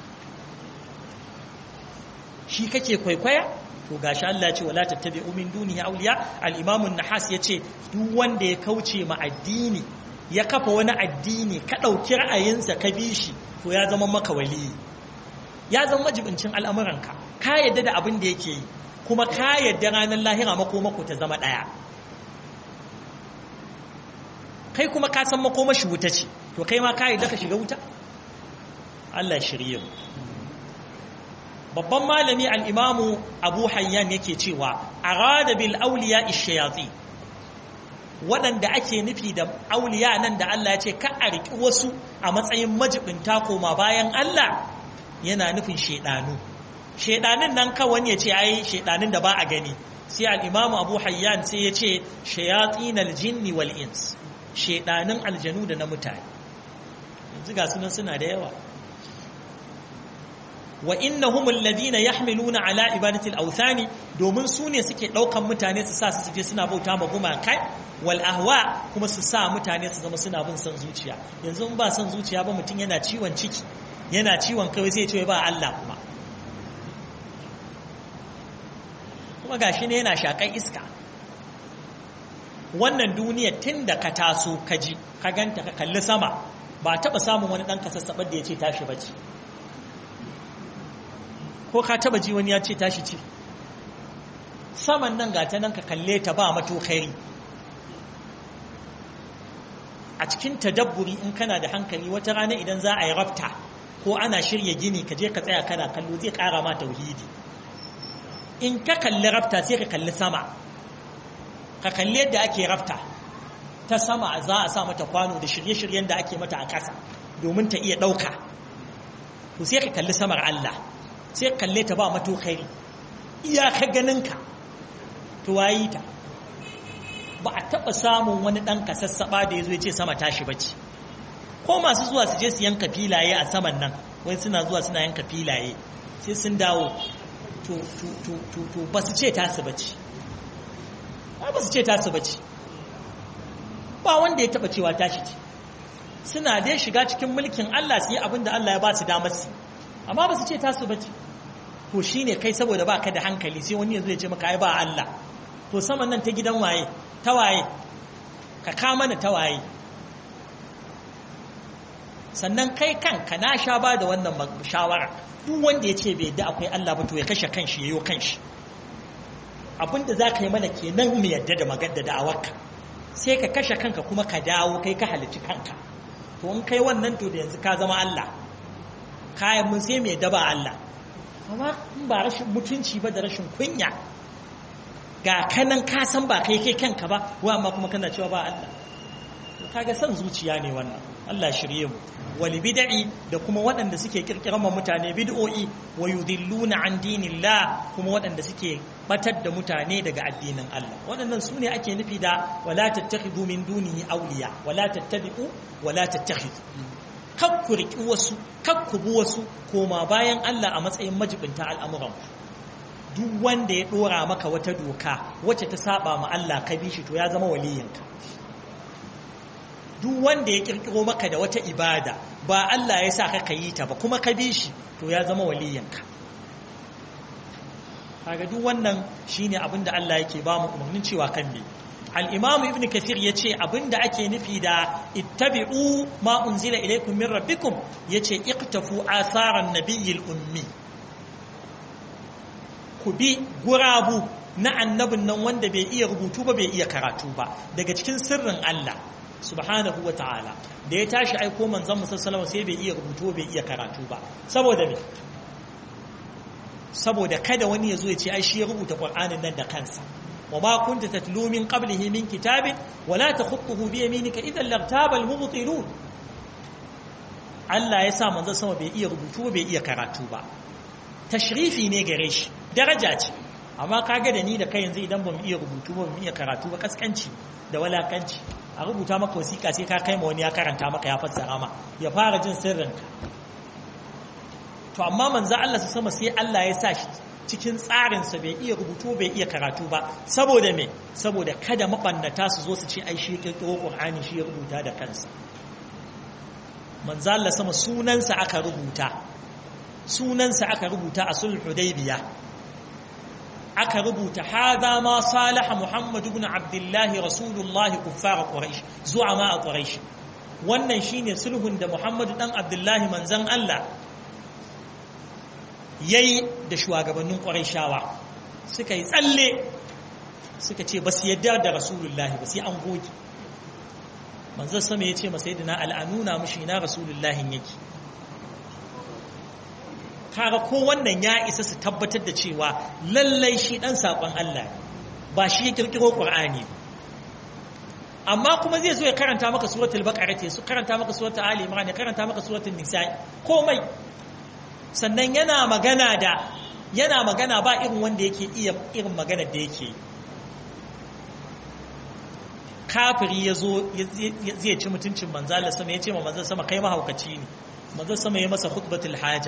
shi kake kwaikwaya to gashi Allah ce wala tattabi'u min dunihi awliya al-imam an-nahas yace duk wanda ya kauce ma addini ya kafa wani addini ka dauki ra'ayinsa ka bi shi to ya zama maka wali ya zama majibincin al'amuranka ka yadda da abin da yake yi kuma ka yadda ranar lahira makomako ta zama daya kai kuma ka san makomashi wuta ce to kai ma ka yadda ka shiga wuta Allah shirye mu babban malami al'imamu abu hayyan yake cewa a rada bil auliya ishayatsi waɗanda ake nufi da auliya nan da Allah ya ce ka a riƙi wasu a matsayin majibinta koma bayan Allah yana nufin shaidanu shaidanin nan kawai ya ce ai shaidanin da ba a gani sai al'imamu abu hayyan sai ya ce shayatsin aljinni wal ins shaidanin aljanu da na mutane yanzu ga sunan suna da yawa wa innahum alladhina yahmiluna ala ibadati al-awthani domin su ne suke daukan mutane su sa su je suna bauta ma gumakai wal ahwa kuma su sa mutane su zama suna bin son zuciya yanzu in ba son zuciya ba mutum yana ciwon ciki yana ciwon kai sai ya ce ba Allah kuma kuma gashi ne yana shakan iska wannan duniya tun da ka taso ka ji ka ganta ka kalli sama ba taba samun wani dan kasassabar da ya ce tashi bace ko ka taba ji wani ya ce tashi ce saman nan ga ta nan ka kalle ta ba mato khairi a cikin tadabburi in kana da hankali wata rana idan za a yi rafta ko ana shirya gini ka je ka tsaya kana kallo zai kara ma tauhidi in ka kalli rafta sai ka kalli sama ka kalli yadda ake rafta ta sama za a sa mata kwano da shirye-shiryen da ake mata a ƙasa domin ta iya ɗauka to sai ka kalli samar Allah sai kalle ta ba mato khairi iyaka ganinka to wayi ta ba a taɓa samun wani ɗan kasassaɓa da ya zo ya ce sama tashi bace ko masu zuwa su je su yanka filaye a saman nan wani suna zuwa suna yanka filaye sai sun dawo to ba su ce tasu bace ba su ce tasu bace ba wanda ya taɓa cewa tashi ce suna dai shiga cikin mulkin Allah su yi abin da Allah ya ba su damar su amma ba su ce tasu bace to shine kai saboda baka da hankali sai wani yanzu ya ce maka ai ba Allah to saman nan ta gidan waye ta waye ka ka mana ta waye sannan kai kanka na sha ba da wannan shawara duk wanda ya ce bai da akwai Allah ba to ya kashe kanshi yayo kanshi abinda za ka yi mana kenan mu yadda da magadda da awarka sai ka kashe kanka kuma ka dawo kai ka halici kanka to in kai wannan to da yanzu ka zama Allah kayan mun sai mai daba Allah amma in ba rashin mutunci ba da rashin kunya ga kanan ka san ba kai kai kanka ba wa amma kuma kana cewa ba Allah kaga san zuciya ne wannan Allah shirye mu wal bid'i da kuma waɗanda suke kirkiran ma mutane bid'o'i wa yudilluna an dinillah kuma waɗanda suke batar da mutane daga addinin Allah waɗannan su ne ake nufi da wala tattakhidhu min dunihi awliya wala tattabi'u wala tattakhidhu kakku riki wasu kakku bu wasu koma bayan Allah a matsayin majibinta al'amuran duk wanda ya dora maka wata doka wacce ta saba ma Allah ka bi shi to ya zama waliyinka duk wanda ya kirkiro maka da wata ibada ba Allah ya sa ka yi ta ba kuma ka bi shi to ya zama waliyinka kaga duk wannan shine abin da Allah yake ba mu umarnin cewa kan me al-imam ibn kathir yace abinda ake nufi da ittabi'u ma unzila ilaykum min rabbikum yace iqtafu atharan nabiyil ummi ku bi gurabu na annabin nan wanda bai iya rubutu ba bai iya karatu ba daga cikin sirrin Allah subhanahu wa ta'ala da ya tashi aiko manzon musa salama sai bai iya rubutu bai iya karatu ba saboda me saboda kada wani ya zo ya ce ai shi ya rubuta qur'anin nan da kansa wa ma kunta tatlu min qablihi min kitabin wa la takhutuhu bi yaminika idan lartaba al-mubtilun Allah ya sa manzon sama bai iya rubutu bai iya karatu ba tashrifi ne gare shi daraja ce amma kaga da ni da kai yanzu idan bamu iya rubutu ba bamu iya karatu ba kaskanci da walakanci a rubuta maka wasiƙa sai ka kai ma wani ya karanta maka ya fassara ma ya fara jin sirrinka to amma manzo Allah su sama sai Allah ya sa shi cikin tsarinsa bai iya rubutu bai iya karatu ba saboda me saboda kada mabannata su zo su ce ai shi ya kirkiro Qur'ani shi ya rubuta da kansa manzo Allah sama sunansa aka rubuta sunansa aka rubuta a sulh hudaybiya aka rubuta hada ma salaha muhammad ibn abdullah rasulullah kuffar quraish zuwa ma quraish wannan shine sulhun da muhammad dan abdullah manzon Allah yayi da shugabannin quraishawa suka yi tsalle suka ce ba su yadda da rasulullah ba sai an goge manzon sama yace masa sayyidina al'anuna mushi ina rasulullahin yake kaga ko wannan ya isa su tabbatar da cewa lallai shi dan sakon Allah ba shi ya kirkiro Qur'ani amma kuma zai zo ya karanta maka suratul baqara ce su karanta maka suratul ali imran ya karanta maka suratul nisa komai sannan yana magana da yana magana ba irin wanda yake iya irin magana da yake kafiri ya zo zai ci mutuncin manzala sama ya ce ma manzala sama kai mahaukaci ne manzala sama ya masa khutbatul haja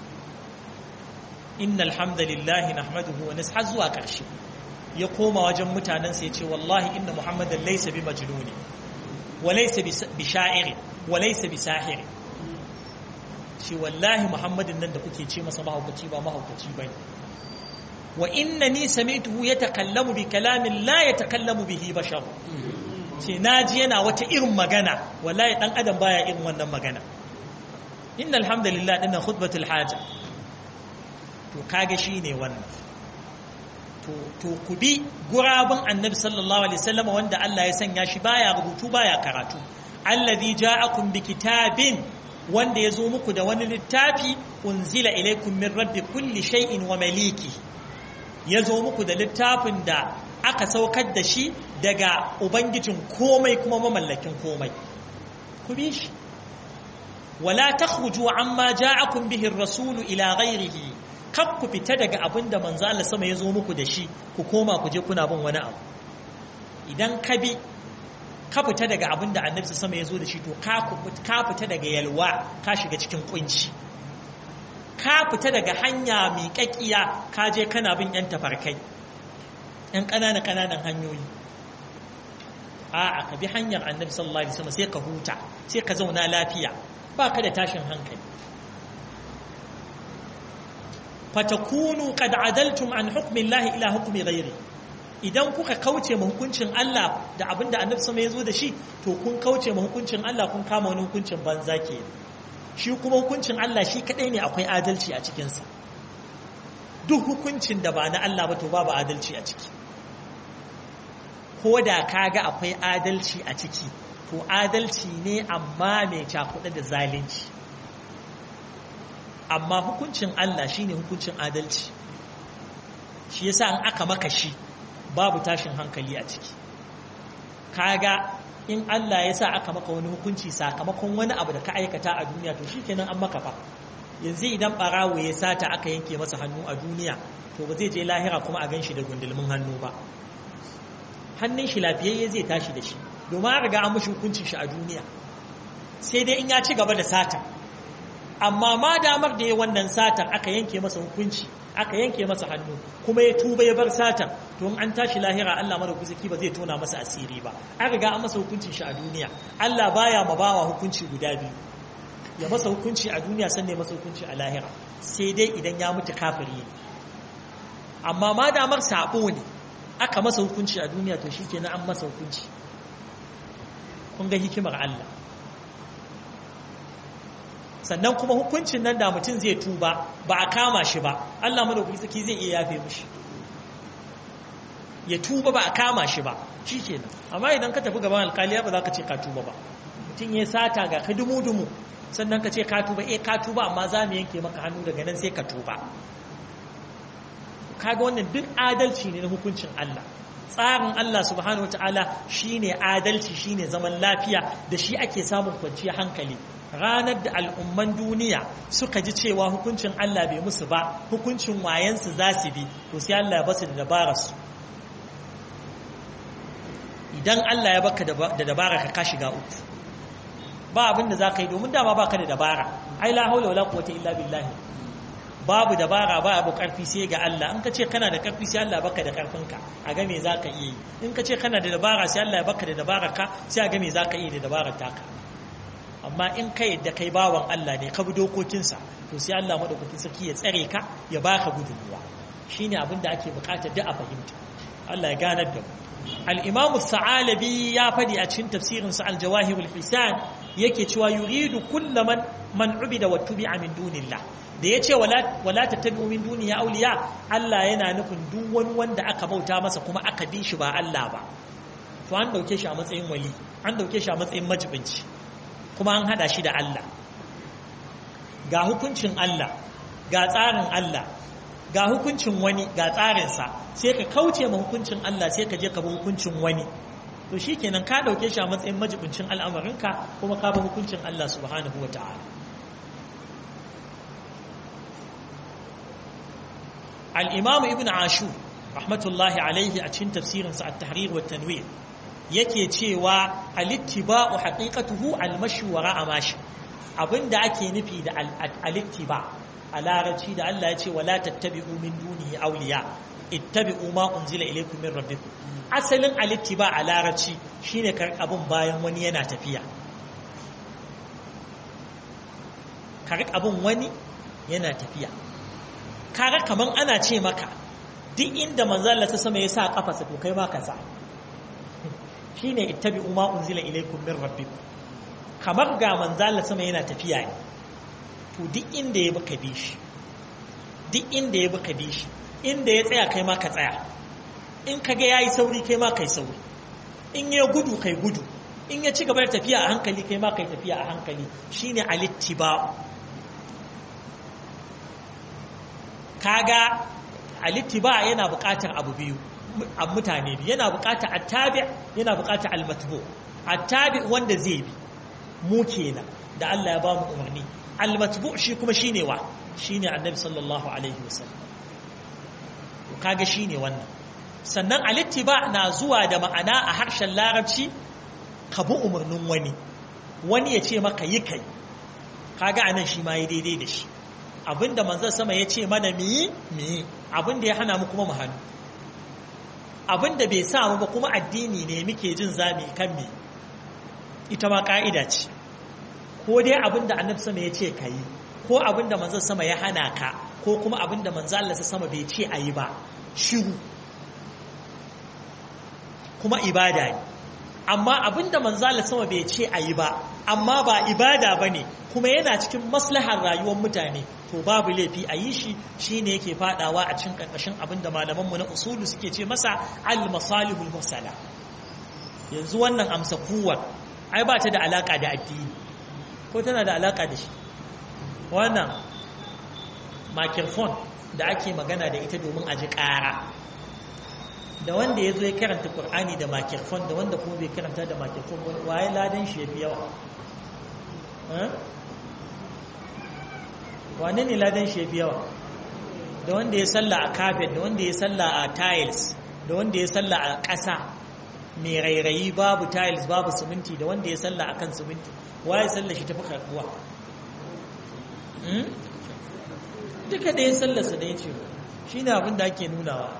inna alhamdulillahi nahmaduhu wa nashar zuwa ƙarshe ya koma wajen mutanensa ya ce wallahi inna muhammadan laysa bi majnuni wa laysa bi sha'iri wa laysa bi sahiri shi wallahi muhammadin nan da kuke ce masa mahaukaci ba mahaukaci bane wa innani sami'tuhu yatakallamu bi kalamin la yatakallamu bihi bashar ce naji yana wata irin magana wallahi dan adam baya irin wannan magana inna alhamdulillah dinnan khutbatul haja to kage shi ne wannan to ku bi gurabun annabi sallallahu alaihi wasallam wanda Allah ya sanya shi baya rubutu baya karatu allazi ja'akum bi kitabin wanda ya zo muku da wani littafi unzila ilaikum min rabbi kulli shay'in wa maliki ya zo muku da littafin da aka saukar da shi daga ubangijin komai kuma mamallakin komai ku bi shi wala takhruju amma ja'akum bihi ar-rasulu ila ghayrihi kar ku fita daga abin da manzo Allah sama ya zo muku da shi ku koma ku je kuna bin wani abu idan ka bi ka fita daga abin da annabi sama ya zo da shi to ka fita daga yalwa ka shiga cikin kunci ka fita daga hanya mai kakkiya ka je kana bin yan tafarkai yan ƙananan ƙananan hanyoyi a'a ka bi hanyar annabi sallallahu alaihi wasallam sai ka huta sai ka zauna lafiya ba ka da tashin hankali fatakunu qad adaltum an hukmi Allah ila hukmi ghairi idan kuka kauce ma hukuncin Allah da abinda Annabi sama yazo da shi to kun kauce ma hukuncin Allah kun kama wani hukuncin banza ke shi kuma hukuncin Allah shi kadai ne akwai adalci a cikin sa duk hukuncin da ba na Allah ba to babu adalci a ciki ko da kaga akwai adalci a ciki to adalci ne amma mai cakuɗa da zalunci amma hukuncin Allah shine hukuncin adalci shi yasa an aka maka shi babu tashin hankali a ciki kaga in Allah ya sa aka maka wani hukunci sakamakon wani abu da ka aikata a duniya to shikenan an maka fa yanzu idan barawo ya sata aka yanke masa hannu a duniya to ba zai je lahira kuma a gan shi da gundulmin hannu ba hannun shi lafiyayye zai tashi da shi domin an riga an mashi hukuncin shi a duniya sai dai in ya ci gaba da sata amma ma damar da ya wannan satar aka yanke masa hukunci aka yanke masa hannu kuma ya tuba ya bar satar to in an tashi lahira Allah madaukaki ba zai tona masa asiri ba an riga an masa hukuncin shi a duniya Allah baya ma bawa hukunci guda biyu ya masa hukunci a duniya sannan ya masa hukunci a lahira sai dai idan ya mutu kafiri ne amma ma damar sabo ne aka masa hukunci a duniya to shikenan an masa hukunci kun ga hikimar Allah sannan kuma hukuncin nan da mutum zai tuba ba a kama shi ba Allah madaukaki saki zai iya yafe mishi ya tuba ba a kama shi ba shikenan amma idan ka tafi gaban alkaliya ba za ka ce ka tuba ba mutum ya sata ga ka dumu-dumu sannan ka ce ka tuba eh ka tuba amma za mu yanke maka hannu daga nan sai ka tuba kaga wannan duk adalci ne na hukuncin Allah tsarin Allah subhanahu wataala shine adalci shine zaman lafiya da shi ake samun kwanciyar hankali ranar da al'umman duniya suka ji cewa hukuncin Allah bai musu ba hukuncin wayansu za su bi to sai Allah ya basu da dabararsu idan Allah ya baka da dabara ka ka shiga uku ba abin da za ka yi domin dama baka da dabara ai la haula wala quwwata illa billahi babu dabara ba abu karfi sai ga Allah in ka ce kana da karfi sai Allah baka da karfinka a ga me za ka iya yi in ka ce kana da dabara sai Allah ya baka da dabara ka sai a ga me za ka iya da dabarar taka amma in ka yadda kai bawan Allah ne ka bi dokokinsa to sai Allah madaukakin sarki ya tsare ka ya baka gudunmuwa shine abin da ake bukata duk a fahimta Allah ya ganar da mu al-Imam Sa'alabi ya fadi a cikin tafsirin sa al-Jawahir al-Hisan yake cewa yuridu kullu man man ubida wa tubi'a min dunillah da yace wala wala tattabi'u min duniya awliya Allah yana nufin duk wani wanda aka bauta masa kuma aka bi shi ba Allah ba to an dauke shi a matsayin wali an dauke shi a matsayin majibinci kuma an hada shi da Allah ga hukuncin Allah ga tsarin Allah ga hukuncin wani ga tsarinsa sai ka kauce ma hukuncin Allah sai ka je ka bi hukuncin wani to shikenan ka dauke shi a matsayin majibincin al'amarinka kuma ka bi hukuncin Allah subhanahu wata'ala al-imam ibn ashur rahmatullahi alaihi a cikin tafsirinsa at-tahrir wa tanwir yake cewa alittiba'u haqiqatuhu almashi wara'a mashi abinda ake nufi da alittiba a larabci da Allah ya ce wala tattabi'u min dunihi awliya ittabi'u ma unzila ilaykum min rabbikum asalin alittiba a larabci shine kar abun bayan wani yana tafiya kar abun wani yana tafiya kaga kaman ana ce maka duk inda manzo Allah ta sama ya sa kafarsa to kai ma ka sa shine ittabi'u ma unzila ilaykum min rabbikum kamar ga manzala sama yana tafiya ne to duk inda ya baka bi shi duk inda ya baka bi shi inda ya tsaya kai ma ka tsaya in ka ga yayi sauri kai ma kai sauri in ya gudu kai gudu in ya ci gaba da tafiya a hankali kai ma kai tafiya a hankali shine alittiba kaga alittiba yana buƙatar abu biyu a mutane biyu yana buƙatar attabi yana buƙatar almatbu attabi wanda zai bi mu kenan da Allah ya ba mu umarni almatbu shi kuma shine wa shine annabi sallallahu alaihi wasallam kaga shine wannan sannan alittiba na zuwa da ma'ana a harshen larabci ka bi umarnin wani wani ya ce maka yi kai kaga anan shi ma yi daidai da shi abinda manzon sama ya ce mana mi yi mi yi abinda ya hana mu kuma mu hannu abinda bai sa mu ba kuma addini ne muke jin zami kan me ita ma ka'ida ce ko dai abinda annabi sama ya ce ka yi ko abinda manzon sama ya hana ka ko kuma abinda manzon Allah sama bai ce a yi ba shiru kuma ibada ne amma abinda manzon Allah sama bai ce a yi ba amma ba ibada bane kuma yana cikin maslahar rayuwar mutane to babu laifi a yi shi shine yake fadawa a cikin karkashin abinda malamanmu na usulu suke ce masa al-masalihul mursala yanzu wannan amsa kuwar ai ba ta da alaka da addini ko tana da alaka da shi wannan microphone da ake magana da ita domin a ji ƙara da wanda ya zo ya karanta Qur'ani da makirfon da wanda kuma bai karanta da makirfon waye ladan shi ya fi yawa wane ne ladan shi ya fi yawa da wanda ya salla a carpet da wanda ya salla a tiles da wanda ya salla a ƙasa mai rairayi babu tiles babu siminti da wanda ya salla a kan siminti waye salla shi tafi karbuwa duka da ya sallarsa da ya ce shi ne abin da ake nunawa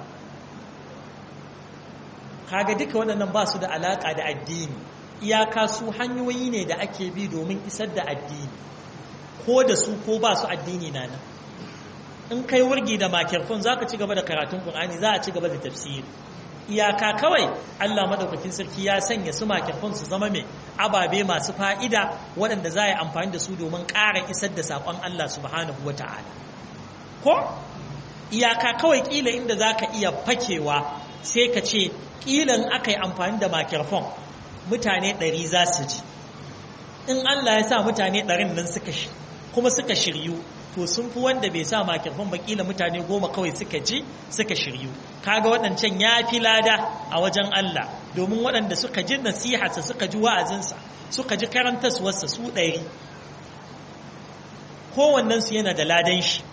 kaga duka waɗannan ba su da alaƙa da addini iyaka su hanyoyi ne da ake bi domin isar da addini ko da su ko ba su addini na nan in kai wurgi da makirfon za ka ci gaba da karatun ƙunani za a ci gaba da tafsiri iyaka kawai allah maɗaukakin sarki ya sanya su makirfon su zama mai ababe masu fa'ida waɗanda za a yi amfani da su domin ƙara isar da saƙon allah subhanahu wa ta'ala ko iyaka kawai ƙila inda za ka iya fakewa sai ka ce ƙilan aka yi amfani da makirfon mutane ɗari za su ji in Allah ya sa mutane ɗarin nan suka shi kuma suka shiryu to sun fi wanda bai sa makirfon ba ƙila mutane goma kawai suka ji suka shiryu kaga waɗancan ya fi lada a wajen Allah domin waɗanda suka ji nasiharsa suka ji wa'azinsa suka ji karantaswarsa su ɗari kowannensu yana da ladan shi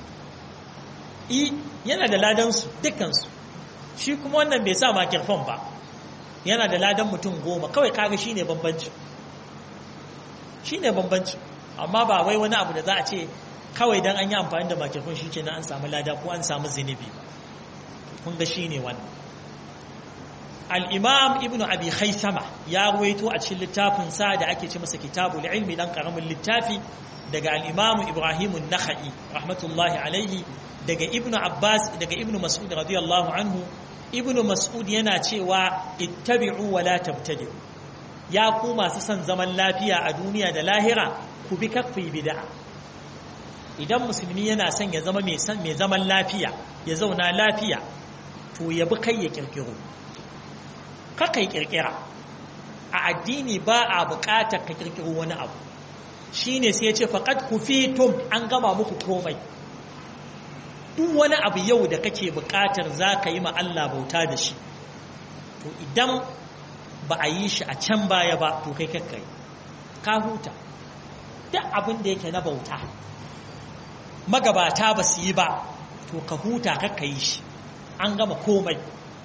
i yana da ladansu dukansu shi kuma wannan bai sa makirfon ba yana da ladan mutum goma kawai kaga shi ne bambanci shi ne bambanci amma ba wai wani abu da za a ce kawai don an yi amfani da makirfon shi ke na an samu lada ko an samu zinubi ba kun ga shi ne wannan al'imam ibn abi haisama ya ruwaito a cikin littafin sa da ake ce masa kitabul ilmi dan karamin littafi daga al'imamu ibrahimun nakha'i rahmatullahi alaihi daga ibnu abbas daga ibnu mas'ud radiyallahu anhu ibnu mas'ud yana cewa ittabi'u wa la tabtadi'u ya ku masu son zaman lafiya a duniya da lahira ku bi kakfi bid'a idan musulmi yana son ya zama mai san mai zaman lafiya ya zauna lafiya to ya bi kai ya kirkiro kakai kirkira a addini ba a buƙatar ka kirkiro wani abu shine sai ya ce faqad kufitum an gama muku komai duk wani abu yau da kake buƙatar za ka yi ma Allah bauta da shi to idan ba a yi shi a can baya ba to kai kakkai ka huta duk abin da yake na bauta magabata ba su yi ba to ka huta kakka yi shi an gama komai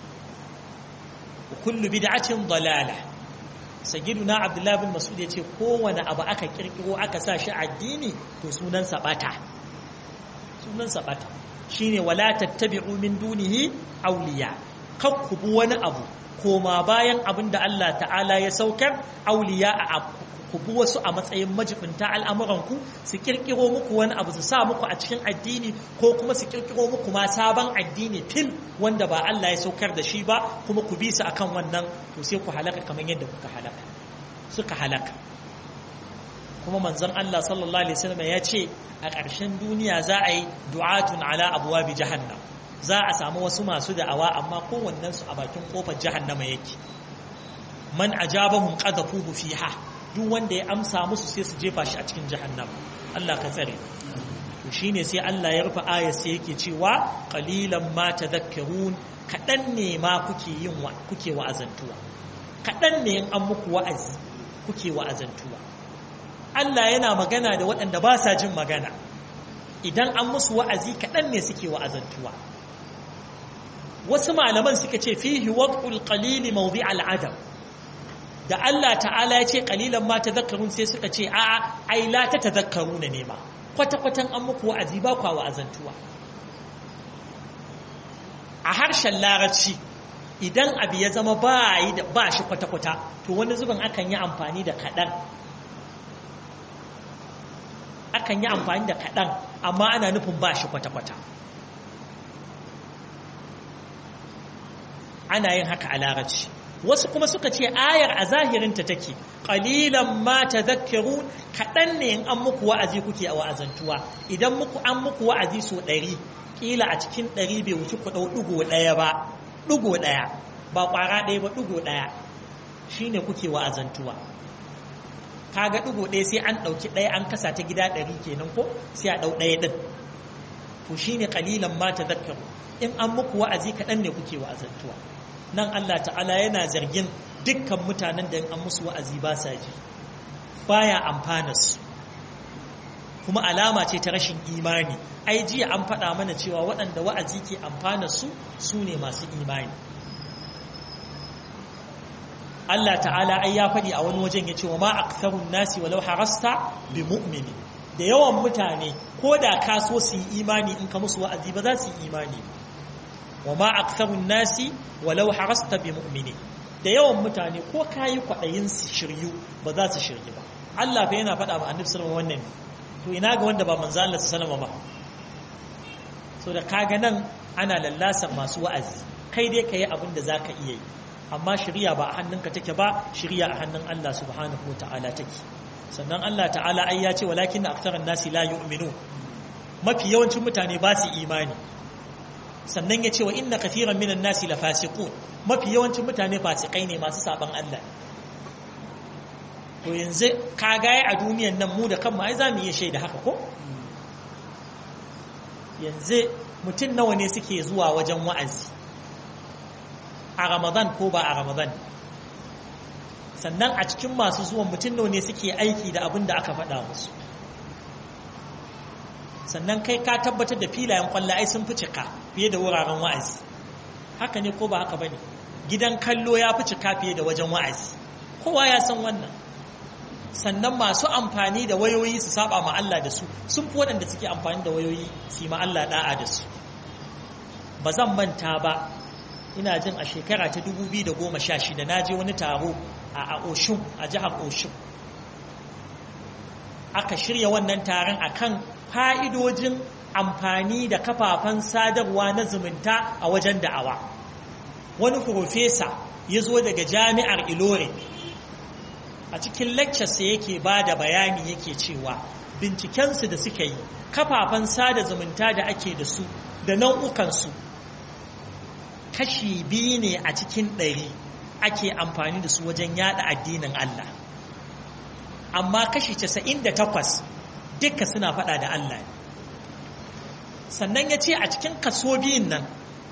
kullu bid'atin dalala sayyiduna abdullahi bin mas'ud yace kowane abu aka kirkiro aka sa shi addini to sunan sabata sunan sabata shine wala tattabi'u min dunihi awliya kakkubu wani abu koma bayan abin da Allah ta'ala ya saukar auliya a kubu wasu a matsayin majibinta al'amuranku su kirkiro muku wani abu su sa muku a cikin addini ko kuma su kirkiro muku ma sabon addini fil wanda ba Allah ya saukar da shi ba kuma ku bi su akan wannan to sai ku halaka kamar yadda kuka halaka suka halaka kuma manzon Allah sallallahu alaihi wasallam ya ce a ƙarshen duniya za a yi du'atun ala abwabi jahannam za a samu wasu masu da'awa amma kowannen su a bakin kofar jahannama yake man ajabahum qadhafuhu fiha duk wanda ya amsa musu sai su jefa shi a cikin jahannama Allah ka tsare to shine sai Allah ya rufe ayar sai yake cewa qalilan ma tadhakkarun kadan ne ma kuke yin wa kuke wa'azantuwa kadan ne in an muku wa'azi kuke wa'azantuwa Allah yana magana da waɗanda ba sa jin magana idan an musu wa'azi kaɗan ne suke wa'azantuwa wasu malaman suka ce fihi waqtul qalili mawdi al'adam da Allah ta'ala ya ce qalilan ma tadhakkarun sai suka ce a'a ai la ta tadhakkaruna ne ma kwata kwatan an muku wa'azi ba kwa wa'azantuwa a harshen larabci idan abu ya zama ba yi da ba shi kwata kwata to wani zubin akan yi amfani da kaɗan akan yi amfani da kaɗan amma ana nufin ba shi kwata-kwata ana yin haka a larabci wasu kuma suka ce ayar a zahirinta take ƙalilan ma ta zakaru kaɗan ne in an muku wa'azi kuke a wa'azantuwa idan muku an muku wa'azi so ɗari ƙila a cikin ɗari bai wuce ku ɗau ɗigo ɗaya ba ɗigo ɗaya ba ƙwara ɗaya ba ɗigo ɗaya shi ne kuke wa'azantuwa kaga ɗigo ɗaya sai an ɗauki ɗaya an kasa ta gida ɗari kenan ko sai a ɗau ɗaya ɗin to shine ƙalilan ma ta zakaru in an muku wa'azi kaɗan ne kuke wa'azantuwa nan Allah ta'ala yana zargin dukkan mutanen da an musu wa'azi ba sa ji baya amfana su kuma alama ce ta rashin imani ai jiya an faɗa mana cewa waɗanda wa'azi ke amfana su su ne masu imani Allah ta'ala ai ya faɗi a wani wajen ya ce wa ma aktharun nasi walau harasta bi mu'mini da yawan mutane ko da ka so su yi imani in ka musu wa'azi ba za su yi imani wa ma aktharun nasi walau harasta bi mu'mini da yawan mutane ko ka yi kwaɗayin su shiryu ba za su shiryu ba Allah fa yana faɗa ma annabi sallallahu alaihi wannan to ina ga wanda ba manzo Allah sallallahu ba so da kaga nan ana lallasar masu wa'azi kai dai kai abin da zaka iya yi amma shari'a ba a hannunka take ba shari'a a hannun Allah subhanahu ta'ala take sannan Allah ta'ala ai ya ce walakin aktharan nasi la yu'minu mafi yawancin mutane ba su imani sannan ya ce wa inna kathiran minan nasi la fasiqun mafi yawancin mutane fasikai ne masu saban Allah to yanzu ka gaya a duniyan nan mu da kanmu ai za mu iya shaida haka ko yanzu mutum nawa ne suke zuwa wajen wa'azi a ramadan ko ba a ramadan sannan a cikin masu zuwan mutum nawa ne suke aiki da abin da aka faɗa musu sannan kai ka tabbatar da filayen kwallo ai sun fi cika fiye da wuraren wa'azi haka ne ko ba haka bane gidan kallo ya fi cika fiye da wajen wa'azi kowa ya san wannan sannan masu amfani da wayoyi su saba ma Allah da su sun fi waɗanda suke amfani da wayoyi su yi ma Allah da'a da su ba zan manta ba ina jin a shekara ta 2016 na je wani taro a Oshun a jihar Oshun aka shirya wannan taron akan fa'idojin amfani da kafafen sadarwa na zumunta a wajen da'awa wani profesa ya zo daga jami'ar Ilore a cikin lectures yake ba da bayani yake cewa bincikensu da suka yi kafafen sada zumunta da ake da su da nau'ukansu kashi biyu ne a cikin ɗari ake amfani da su wajen yada addinin Allah amma kashi casa'in da takwas duka suna faɗa da Allah sannan ya ce a cikin kaso biyun nan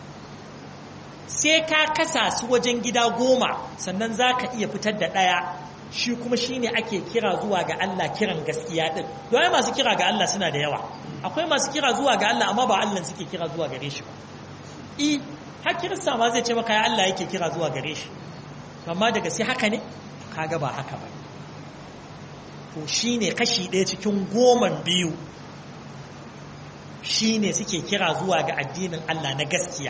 sai ka kasa su wajen gida goma sannan za ka iya fitar da ɗaya shi kuma shi ne ake kira zuwa ga Allah kiran gaskiya ɗin domin masu kira ga Allah suna da yawa akwai masu kira zuwa ga Allah amma ba Allah suke kira zuwa gare shi ba i har kirista ma zai ce maka ya Allah yake kira zuwa gare shi amma daga sai haka ne kaga ba haka ba to shi ne kashi ɗaya cikin goman biyu shi ne suke kira zuwa ga addinin Allah na gaskiya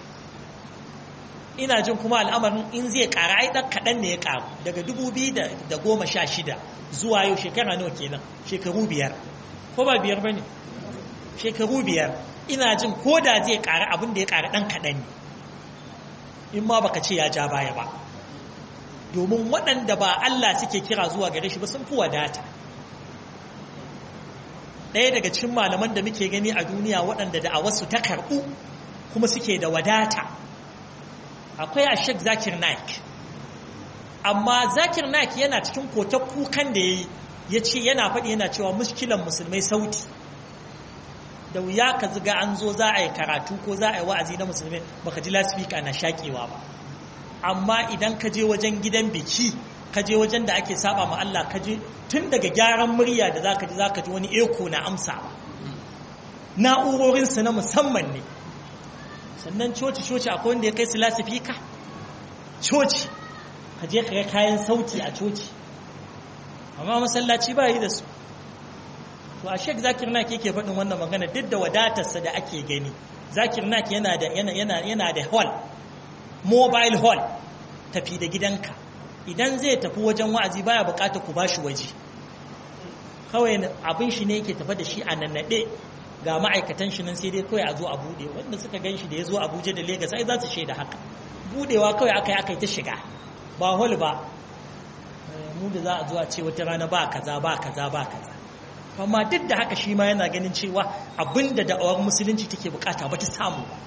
ina jin kuma al'amarin in zai ƙara ai ɗan kaɗan ne ya ƙaru daga dubu biyu da goma sha shida zuwa yau shekara nawa kenan shekaru biyar ko ba biyar ba ne shekaru biyar ina jin ko da zai ƙara abin da ya ƙara ɗan kaɗan ne in ma baka ce ya ja baya ba domin waɗanda ba Allah suke kira zuwa gare shi ba sun fi wadata ɗaya daga cikin malaman da muke gani a duniya waɗanda da a wasu ta karɓu kuma suke da wadata akwai a shek zakir naik amma zakir naik yana cikin kotar kukan da ya yi ya ce yana faɗi yana cewa muskilan musulmai sauti da wuya ka ziga an zo za a yi karatu ko za a yi wa'azi na musulmai baka ji lasifika na shaƙewa ba amma idan ka je wajen gidan biki ka je wajen da ake saba ma Allah ka je tun daga gyaran murya da zaka ji zaka ji wani eko na amsa ba na'urorinsu na musamman ne sannan coci coci akwai wanda ya kai su lasifika coci ka je ka ga kayan sauti a coci amma masallaci ba yi da su to a shek zakir nak yake faɗin wannan magana duk da wadatarsa da ake gani zakir nak yana da yana yana da hall mobile hall tafi da gidanka idan zai tafi wajen wa'azi baya bukatar ku bashi waje kawai abin shi ne yake tafa da shi a nannaɗe ga ma'aikatan shi nan sai dai kawai a zo a buɗe wanda suka gan shi da ya zo abuja da Legas ai za su shaida haka buɗewa kawai aka yi aka yi ta shiga ba hol ba mu da za a zo a ce wata rana ba kaza ba kaza ba kaza amma duk da haka shi ma yana ganin cewa abinda da'awar musulunci take bukata ba ta samu ba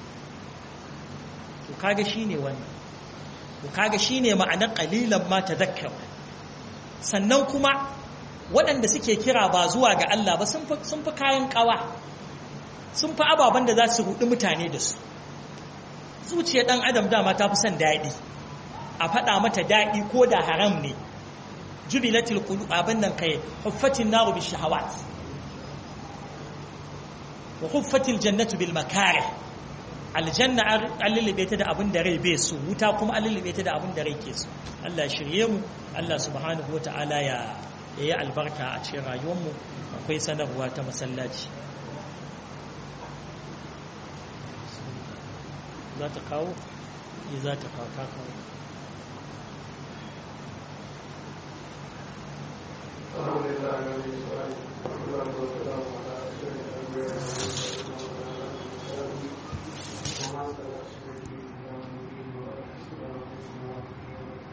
to kaga shine wannan to kaga shine ma'anar qalilan ma tadhakkar sannan kuma waɗanda suke kira ba zuwa ga Allah ba sun fi kayan kawa sun fi ababen da za su rudi mutane da su zuciyar ɗan adam dama ta fi son daɗi a faɗa mata daɗi ko da haram ne jubilatil qulu abin nan kai huffatin naru bi shahawat wa huffatil jannatu bil makarih aljanna an lullube ta da abin da rai bai so wuta kuma an lullube ta da abin da rai ke so Allah shirye mu Allah subhanahu wa ta'ala ya yi albarka a cikin rayuwarmu akwai sanarwa ta masallaci za ta kawo? za ta kawo ta kawo